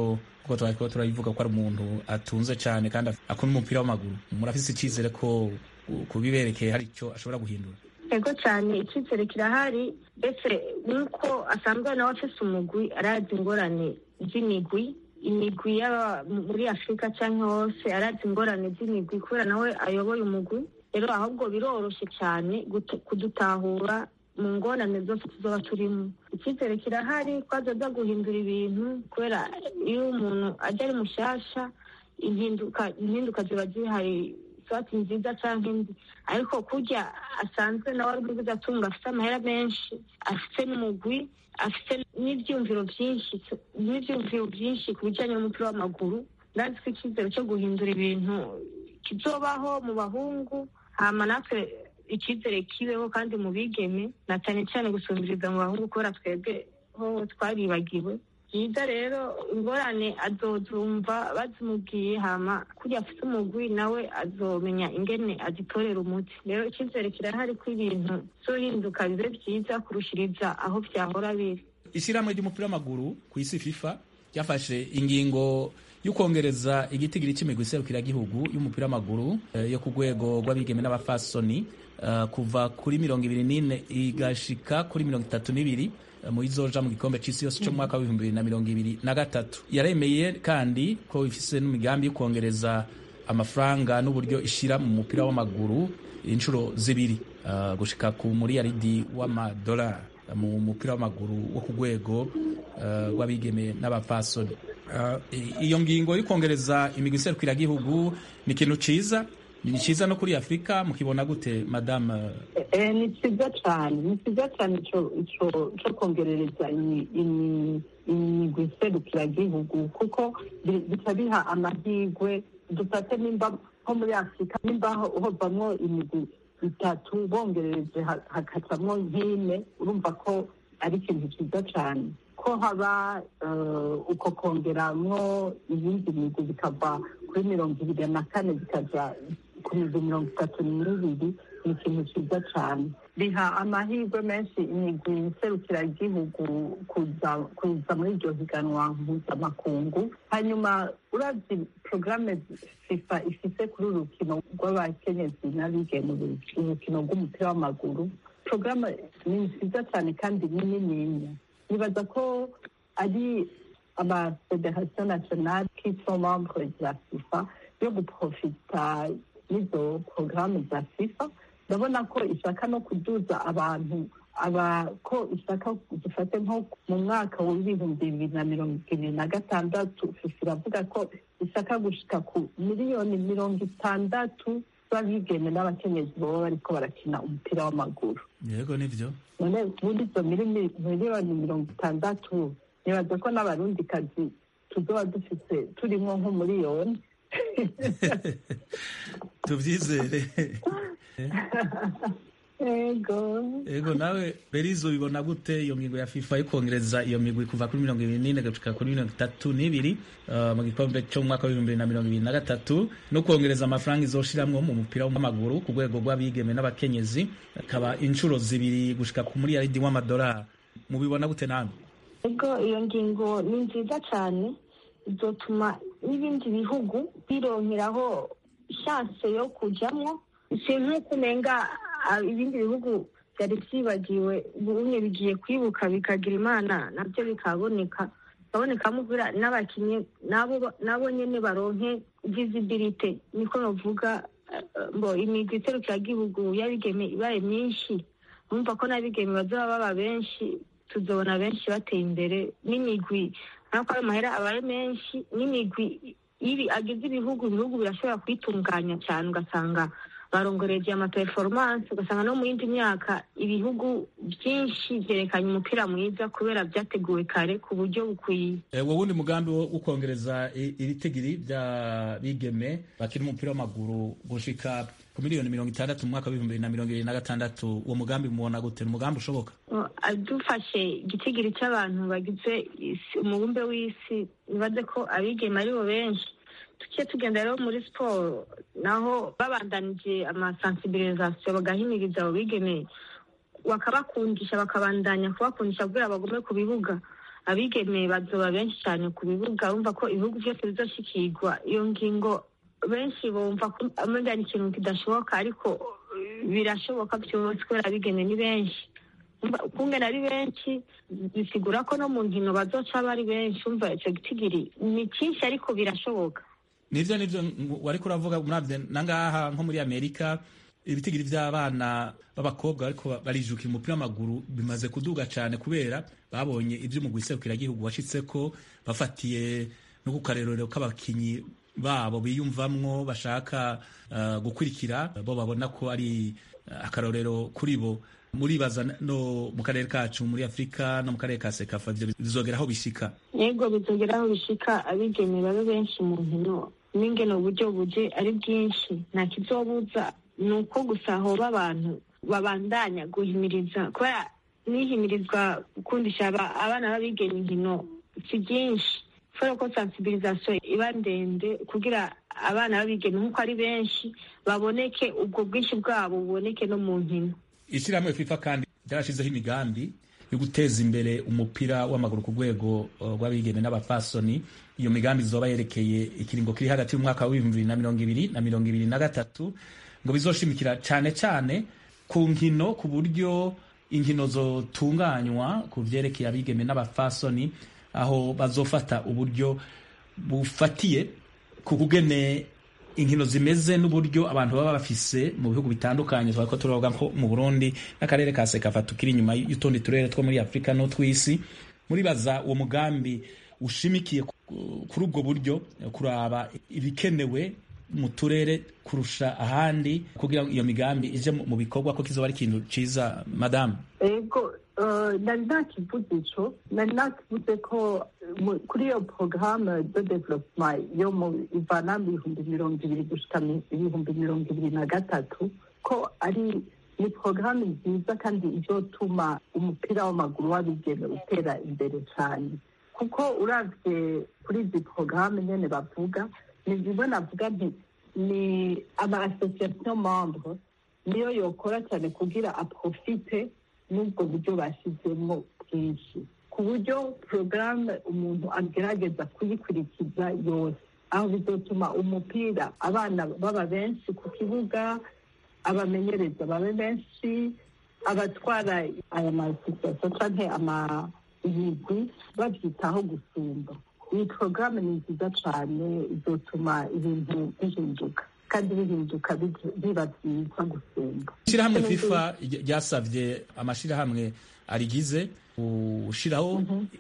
S2: kuko twariko turabivuga ko ari umuntu atunze cyane kandi akunda umupira w'amaguru murafise icyizere ko kubiberekeye hari icyo ashobora guhindura
S1: ego cyane icyizere kirahari ndetse nk'uko asanzwe nawe afise umugwi arazi ingorane z'imigwi imigwi yaba muri afurika cyangwa hose arazi ingorane z'imigwi kubera nawe ayoboye umugwi rero ahubwo biroroshye cyane kudutahura mu ngorane zose tuzoba turimo icyizere kirahari ko azaza guhindura ibintu kubera iyo umuntu ajya ari mushyashya impinduka ziba zihari swati nziza cyangwa indi ariko kurya asanzwe nawe ari muri atunga afite amahera menshi afite n'umugwi afite n'ibyumviro byinshi n'ibyumviro byinshi ku bijyanye n'umupira w'amaguru ndazi ko icyizere cyo guhindura ibintu kizobaho mu bahungu hama natwe icyizere kibeho kandi mu bigeme na cyane cyane gusumbiriza mu bahungu kubera twebwe ho twaribagiwe byiza rero ingorane azozumva bazimubwiye hama kurya afite umugwi nawe azomenya ingene azitorera umuti rero icyizere kirahari ko ibintu zohinduka bibe byiza kurushiriza aho byahora biri
S2: ishyirahamwe ry'umupira w'amaguru ku isi fifa ryafashe ingingo y'ukongereza igitigiri cy'imigwi iserukiragihugu y'umupira w'amaguru yo ku rwego rw'abigeme n'abafasoni kuva kuri mirongo ibiri n'ine igashika kuri mirongo itatu n'ibiri mu izoja mu gikombe c'isi yose cyo mu mwaka w'ibihumbi bibiri na mirongo ibiri na gatatu yaremeye kandi ko ifise n'imigambi yo kongereza amafaranga n'uburyo ishira mu mupira w'amaguru inshuro zibiri uh, gushika ku muriyaridi w'amadolari mu mupira w'amaguru wo ku rwego rw'abigeme uh, n'abapfasoni uh, iyo ngingo yo kongereza imigwi iserukiragihugu ni ikintu ciza ni cyiza no kuri afurika mukibona gute madame
S7: ni cyiza cyane ni cyiza cyane cyo kongerereza imigwi iserukiragihugu kuko bica biha amahirwe dufate nimba nko muri afurika nimba hovamwo imigwi itatu bongerereje hakacamwo nk'ine urumva ko ari ikintu cyiza cyane ko haba uko kongeramwo iyindi migwi bikava kuri mirongo ibiri na kane bikaja ku migwi mirongo itatu n'ibiri ni ikintu cyiza cyane biha amahirwe menshi imigwi iserukiragihugu kuza muri iryo higanwa mpuzamakungu hanyuma urazi porogaramu fifa ifite kuri uru rukino rw'abakenyezi n'abigeme urukino rw'umupira w'amaguru porogaramu ni nziza cyane kandi ni nininya nibaza ko ari amafederasiyo nasiyonali kitso membre za fifa yo guprofita n'izo porogaramu za fifa ndabona ko ishaka no kuduza abantu aba ko ishaka dufate nko mu mwaka w'ibihumbi bibiri na mirongo ibiri na gatandatu fifa iravuga ko ishaka gushika ku miliyoni mirongo itandatu z'abigeme n'abakenyezi baba bariko barakina umupira w'amaguru
S2: yego nivyo
S7: none muri izo miliyoni mirongo itandatu nibaza ko n'abarundikazi tuzoba dufise turimwo nk'umuriyoni
S2: tubyizere
S7: ego
S2: ego nawe berizo bibona gute iyo ngingo ya fifa yo kongereza iyo migwi kuva kuri mirongo ibiri n'ine gushika kuri mirongo itatu n'ibiri mu gikombe cyo mu mwaka w'ibihumbi bibiri na mirongo ibiri na gatatu no kongereza amafaranga izoshiramwo mu mupira w'amaguru ku rwego rw'abigeme n'abakenyezi akaba inshuro zibiri gushika ku muriyaridi w'amadolari mubibona gute namwe
S1: ego iyo ngingo ni nziza cyane izotuma n'ibindi bihugu bironkeraho shanse yo kujyamo si nk'uko umenga ibindi bihugu byari byibagiwe bimwe bigiye kwibuka bikagira imana nabyo bikaboneka bikabonekamo n'abakinnyi nabo nyine baronke visibilite niko bavuga ngo imigwi iserukiragihugu y'abigeme ibaye myinshi bumva ko n'abigeme bazaba baba benshi tuzabona benshi bateye imbere n'imigwi ntabwo ayo mahera abaye menshi n'imigwi ibi agize ibihugu ibihugu birashobora kwitunganya cyane ugasanga barongoreje amaperformance ugasanga no mu yindi myaka ibihugu byinshi byerekanye umupira mwiza kubera byateguwe kare ku buryo bukwiye
S2: wowe wundi mugambi wo kongereza ibitigiri bya bigeme bakina umupira w'amaguru gushika ku miliyoni mirongo itandatu mu mwaka w'ibihumbi bibiri na mirongo ibiri na gatandatu uwo mugambi mubona gute ni umugambi ushoboka
S1: dufashe igitigiri cy'abantu bagize umubumbe w'isi nibaze ko abigeme aribo benshi tugiye tugenda rero muri siporo naho babandanije amasansibirizasiyo bagahimiriza abo bigeme bakabakundisha bakabandanya kubakundisha kugira bagume ku bibuga abigeme bazoba benshi cyane ku bibuga bumva ko ibihugu byose bizoshikirwa iyo ngingo benshi bumva ko amenya ni ikintu kidashoboka ariko birashoboka byose kubera abigeme ni benshi kungana ari benshi bisigura ko no mu nkino bazoca bari benshi umva icyo gitigiri ni cyinshi ariko birashoboka
S2: nivyo nivyo wari kuravuga muravye nangaha nko muri amerika ibitigiri vy'abana b'abakobwa ariko barijukira umupira w'amaguru bimaze kuduga cane kubera babonye ivyo umugwi serukiragihugu washitseko bafatiye no ku karerero k'abakinyi babo biyumvamwo bashaka uh, gukurikira bo babona ko ari uh, akarorero kuri bo muribaza no mu karere kacu muri afurika no mu karere ka sekafa ivyo bizogera aho bishika
S1: yego bizogera aho bishika abigeme babe benshi mu nkino n'ingene uburyo buje ari bwinshi nta kizobuza ni uko gusa hoba abantu babandanya guhimiriza kubera nihimirizwa gukundisha abana b'abigeme inkino si byinshi kubera ko sensibilisation iba ndende kugira abana b'abigeme nk'uko ari benshi baboneke ubwo bwinshi bwabo buboneke no mu nkino
S2: ishyirahamwe fifa kandi ryarashizeho imigambi yo guteza imbere umupira w'amaguru ku rwego rw'abigeme n'abafasoni iyo migambi izoba yerekeye ikiringo kiri hagati y'umwaka w'ibihumbi bibiri na mirongo ibiri na mirongo ibiri na gatatu ngo bizoshimikira cyane cyane ku nkino ku buryo inkino zotunganywa ku vyerekeye abigeme n'abafasoni aho bazofata uburyo bufatiye ku kugene inkino zimeze n'uburyo abantu baba bafise mu bihugu bitandukanye twako turavuga ko mu Burundi n'akarere ka Sekafa tukiri inyuma y'utundi turere two muri Afrika no twisi muribaza uwo mugambi ushimikiye kuri ubwo buryo kuraba ibikenewe mu turere kurusha ahandi kugira ngo iyo migambi ije mu bikorwa ko kizoba ari ikintu ciza madamu
S7: ego nari nakivuze ico nari nakivuze ko kuri iyo porogaramu de development yo mu ivana mu bihumbi mirongo ibiri gushika ibihumbi mirongo ibiri na gatatu ko ari ni porogaramu nziza kandi izotuma umupira w'amaguru w'abigeme utera imbere cyane kuko uravye kuri izi porogaramu nyene bavuga ni bimwe navuga nti ni ama association membre niyo yokora cyane kugira aprofite n'ubwo buryo bashyizemo bwinshi ku buryo porogaramu umuntu agerageza kuyikurikiza yose aho bizotuma umupira abana baba benshi ku kibuga abamenyereza babe benshi abatwara aya masosiyete canke amayigwi babyitaho gusumba iyi porogaramu ni nziza cyane izotuma ibintu bihinduka kandi bihinduka biba byiza gusumba
S2: ishyirahamwe fifa ryasabye amashyirahamwe arigize gushiraho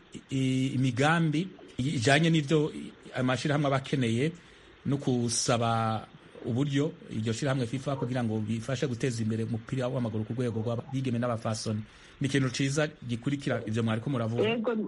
S2: imigambi ijanye n'ivyo amashyirahamwe aba akeneye no kusaba uburyo iryo shyirahamwe fifa kugira ngo bifashe guteza imbere umupira w'amaguru ku rwego rw'abigeme n'abafasoni ni ikintu ciza gikurikira ivyo mwariko muravuga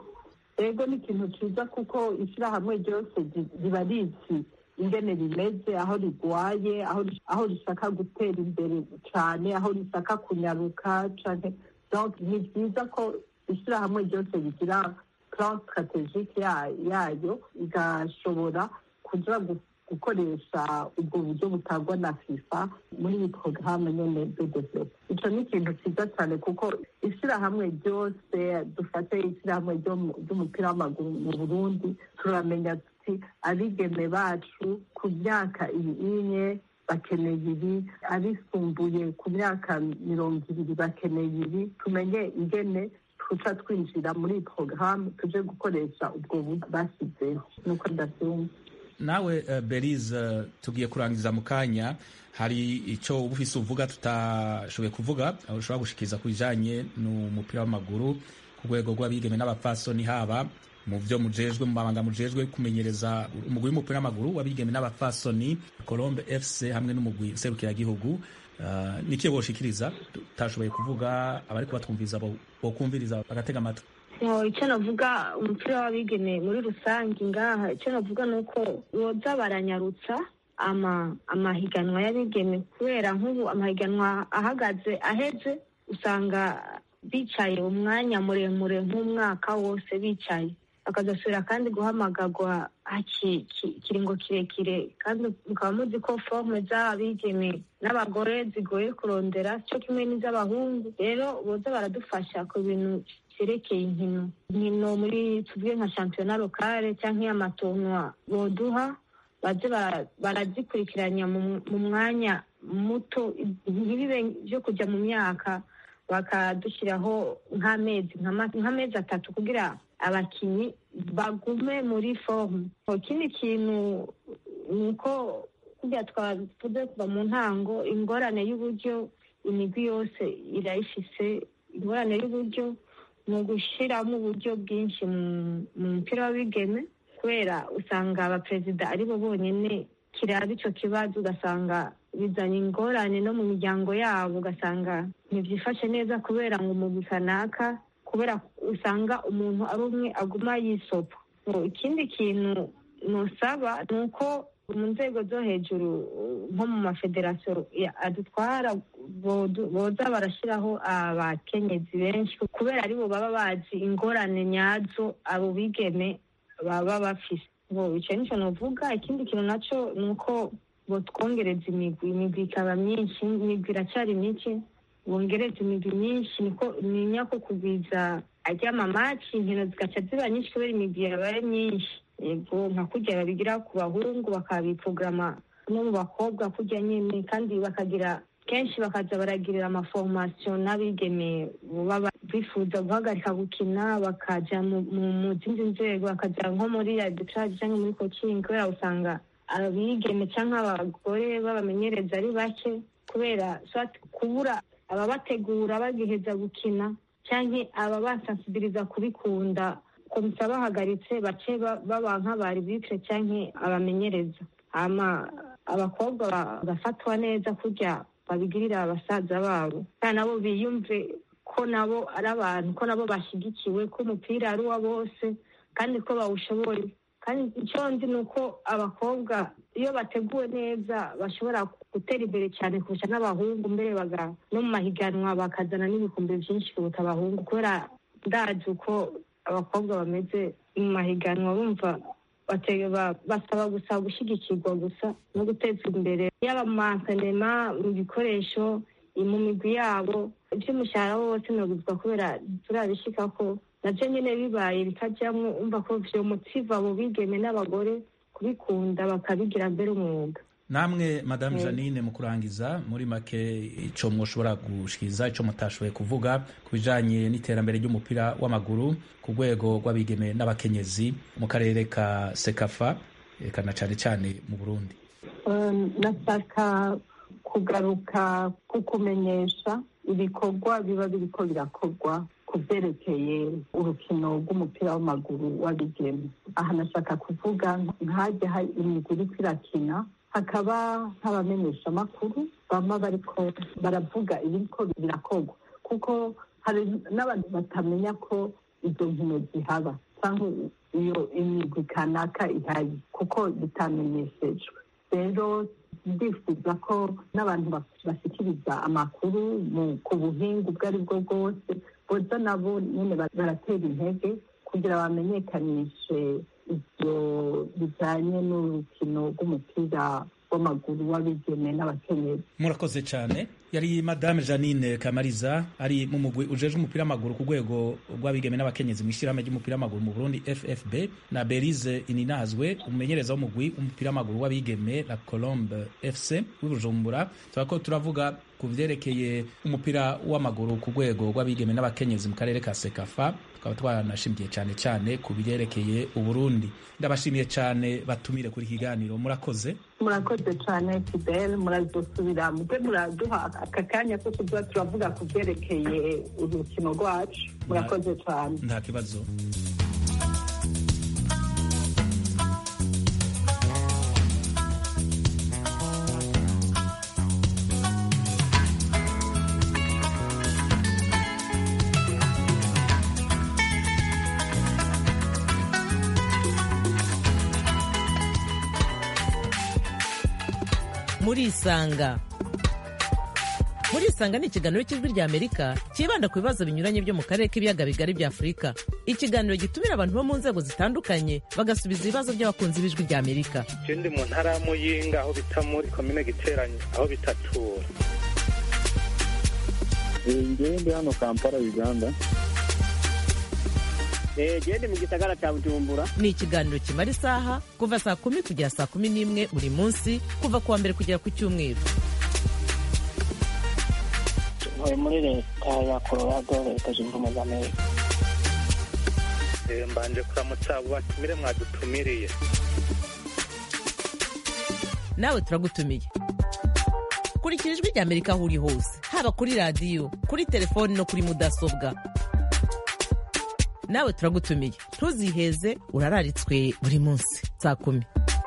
S7: ego ni ikintu ciza kuko ishyirahamwe ryose riba rizi ingene rimeze aho rigwaye aho rishaka gutera imbere cyane aho rishaka kunyaruka cyane ni byiza ko ishyirahamwe ryose rigira plan strategique yayo igashobora kuja gukoresha ubwo buryo butangwa na fifa muri iyi porogaramu nyene de develop ico ni ikintu ciza cyane kuko ishyirahamwe ryose dufate ishyirahamwe ry'umupira w'amaguru mu burundi turamenya tuti abigeme bacu ku myaka iyi inye bakeneye ibi abisumbuye ku myaka mirongo ibiri bakeneye ibi tumenye ingene tuca twinjira muri iyi porogaramu tuje gukoresha ubwo buryo bashyizeho nuko ndabyumva
S2: nawe uh, berize uh, tugiye kurangiza mu kanya hari icyo uba ufise uvuga tutashoboye kuvuga ushobora gushikiriza ku bijanye n'umupira w'amaguru ku rwego rw'abigeme n'abapfasoni haba mu byo mujejwe mu mabanga mujejwe kumenyereza umugwi w'umupira w'amaguru w'abigeme n'abapfasoni colombe fc hamwe n'umugwi serukiragihugu uh, nikiye boshikiriza tutashoboye kuvuga abariko batwumviriza bokumviriza bagatega amatwi
S1: icyo navuga umupira w'abigeme muri rusange ngaha icyo navuga ni uko boza baranyarutsa amahiganwa y'abigeme kubera nk'ubu amahiganwa ahagaze aheze usanga bicaye umwanya muremure nk'umwaka wose bicaye bakazasubira kandi guhamagarwa ikiringo kirekire kandi mukaba muzi ko forume z'abigeme n'abagore zigoye kurondera cyo kimwe n'iz'abahungu rero boza baradufasha ku bintu vyerekeye inkino inkino muri tuvuge nka shampiyona lokale canke amatonwa boduha baze bara- barazikurikiranya mu mu mwanya muto ntibibe vyo kuja mu myaka bakadushyiraho nk'amezi nk'ama- nk'amezi atatu kugira abakinyi bagume muri forume ikindi kintu ni uko kurya twavuze kuva mu ntango ingorane y'uburyo imigwi yose irayifise ingorane y'uburyo ni ugushyiramo uburyo bwinshi mu- mu mupira w'abigeme kubera usanga abaperezida ari bo bonyine kiraba icyo kibazo ugasanga bizanye ingorane no mu miryango yabo ugasanga ntibyifashe neza kubera ngo umugwi kanaka kubera usanga umuntu ari umwe aguma yisopa ngo ikindi kintu nusaba ni uko mu nzego zo hejuru nko mu mafederasiyo ya- adutwara bodu- boza barashyiraho abakenyezi benshi kubera aribo baba bazi ingorane nyazo abo bigeme baba bafise ngo icyo nicyo nuvuga ikindi kintu nacyo ni uko botwongereza imigwi imigwi ikaba myinshi imigwi iracyari mike bongereza imigwi myinshi niko ninya ko kugwiza aryamamaci inkino zigaca ziba nyinshi kubera imigwi yabaye myinshi yego nka kurya babigira ku bahungu bakabiprograma no mu bakobwa kurya nyine kandi bakagira kenshi bakaza baragirira amaforomasiyo n'abigeme baba bifuza guhagarika gukina bakaja mu mu- mu zindi nzego bakaja nko muri arbitrage cyangwa muri coaching kubera usanga abigeme cyangwa abagore babamenyereza ari bake kubera soit kubura ababategura bagiheza gukina cyangwa ababasansibiliza kubikunda komisa bahagaritse bace ba- baba nk'abaribitire cyangwa abamenyereza hama abakobwa bagafatwa neza kurya babigirira abasaza babo kandi nabo biyumve ko nabo ari abantu ko nabo bashyigikiwe ko umupira ari uwa bose kandi ko bawushoboye kandi icyo nzi ni uko abakobwa iyo bateguwe neza bashobora gutera imbere cyane kurusha n'abahungu mbere baga no mu mahiganwa bakazana n'ibikombe byinshi kuruta abahungu kubera ndazi uko abakobwa bameze mu mahiganwa bumva batega ba- basaba gusa gushyigikirwa gusa no guteza imbere yaba mu mansenema mu bikoresho mu migwi yabo iby'umushahara wose nabuzwa kubera turabishika ko nabyo nyine bibaye bikajyamo umva ko vyomotiva abo bigeme n'abagore kubikunda bakabigira mbere umwuga
S2: namwe madamu
S1: Mm.
S2: janine mu kurangiza muri make icyo mwoshobora gushikiriza icyo mutashoboye kuvuga ku bijanye n'iterambere ry'umupira w'amaguru ku rwego rw'abigeme n'abakenyezi mu karere ka sekafa eka na cane cane mu burundi
S7: Um, nashaka kugaruka ku kumenyesha ibikorwa biba biriko birakorwa ku byerekeye urukino rw'umupira w'amaguru w'abigeme aha nashaka kuvuga nkajya hari imigwi iriko irakina hakaba nk'abamenyeshamakuru bama bariko baravuga ibiriko birakorwa kuko hari n'abantu batamenya ko izo nkino zihaba cyangwa iyo imigwi kanaka ihari kuko bitamenyeshejwe rero ndifuza ko n'abantu bas- bashyikiriza amakuru mu- ku buhinga ubwo ari bwo bwose boza nabo nyine ba- baratera intege kugira bamenyekanishe ibyo bijyanye n'urukino rw'umupira w'amaguru w'abigeme n'abakenyezi
S2: murakoze cyane yari madame janine kamariza ari mu mugwi ujeje umupira w'amaguru ku rwego rw'abigeme n'abakenyezi mu ishyirahamwe ry'umupira w'amaguru mu burundi ffb na berize ininazwe umumenyereza w'umugwi w'umupira w'amaguru w'abigeme la colombe fc w'ibujumbura tuba ko turavuga ku vyerekeye umupira w'amaguru ku rwego rw'abigeme n'abakenyezi mu karere ka sekafa tukaba twanashimiye cyane cyane ku byerekeye uburundi ndabashimiye cyane batumire kuri iki kiganiro murakoze
S7: murakoze cyane fidel murazosubira mube muraduha aka kanya ko kuba turavuga ku byerekeye urukino rwacu murakoze cyane
S2: nta kibazo
S3: murisanga murisanga ni ikiganiro cy'ijwi ry'amerika cyibanda ku bibazo binyuranye byo mu karere k'ibiyaga bigari bya afurika ikiganiro gitumira abantu bo mu nzego zitandukanye bagasubiza ibibazo by'abakunzi b'ijwi ry'amerika
S4: je ndi mu ntara ya muyinga aho bita muri komine giteranyi aho bitatura
S5: ngewe ndi hano kampala uganda
S8: Eh, je ndi mu gisagara ca bujumbura
S3: ni ikiganiro kimara isaha kuva saa kumi kugera saa kumi n'imwe buri munsi kuva ku wa mbere kugera ku cyumweru
S9: ntuye muri leta ya colorado leta zunze ubumwe za amerika
S4: Eh, mbanje kuramutsa abo batumire mwadutumiriye
S3: nawe turagutumiye kurikira ijwi rya amerika aho uri hose haba kuri radiyo kuri telefoni no kuri mudasobwa nawe turagutumiye ntuziheze urararitswe buri munsi saa kumi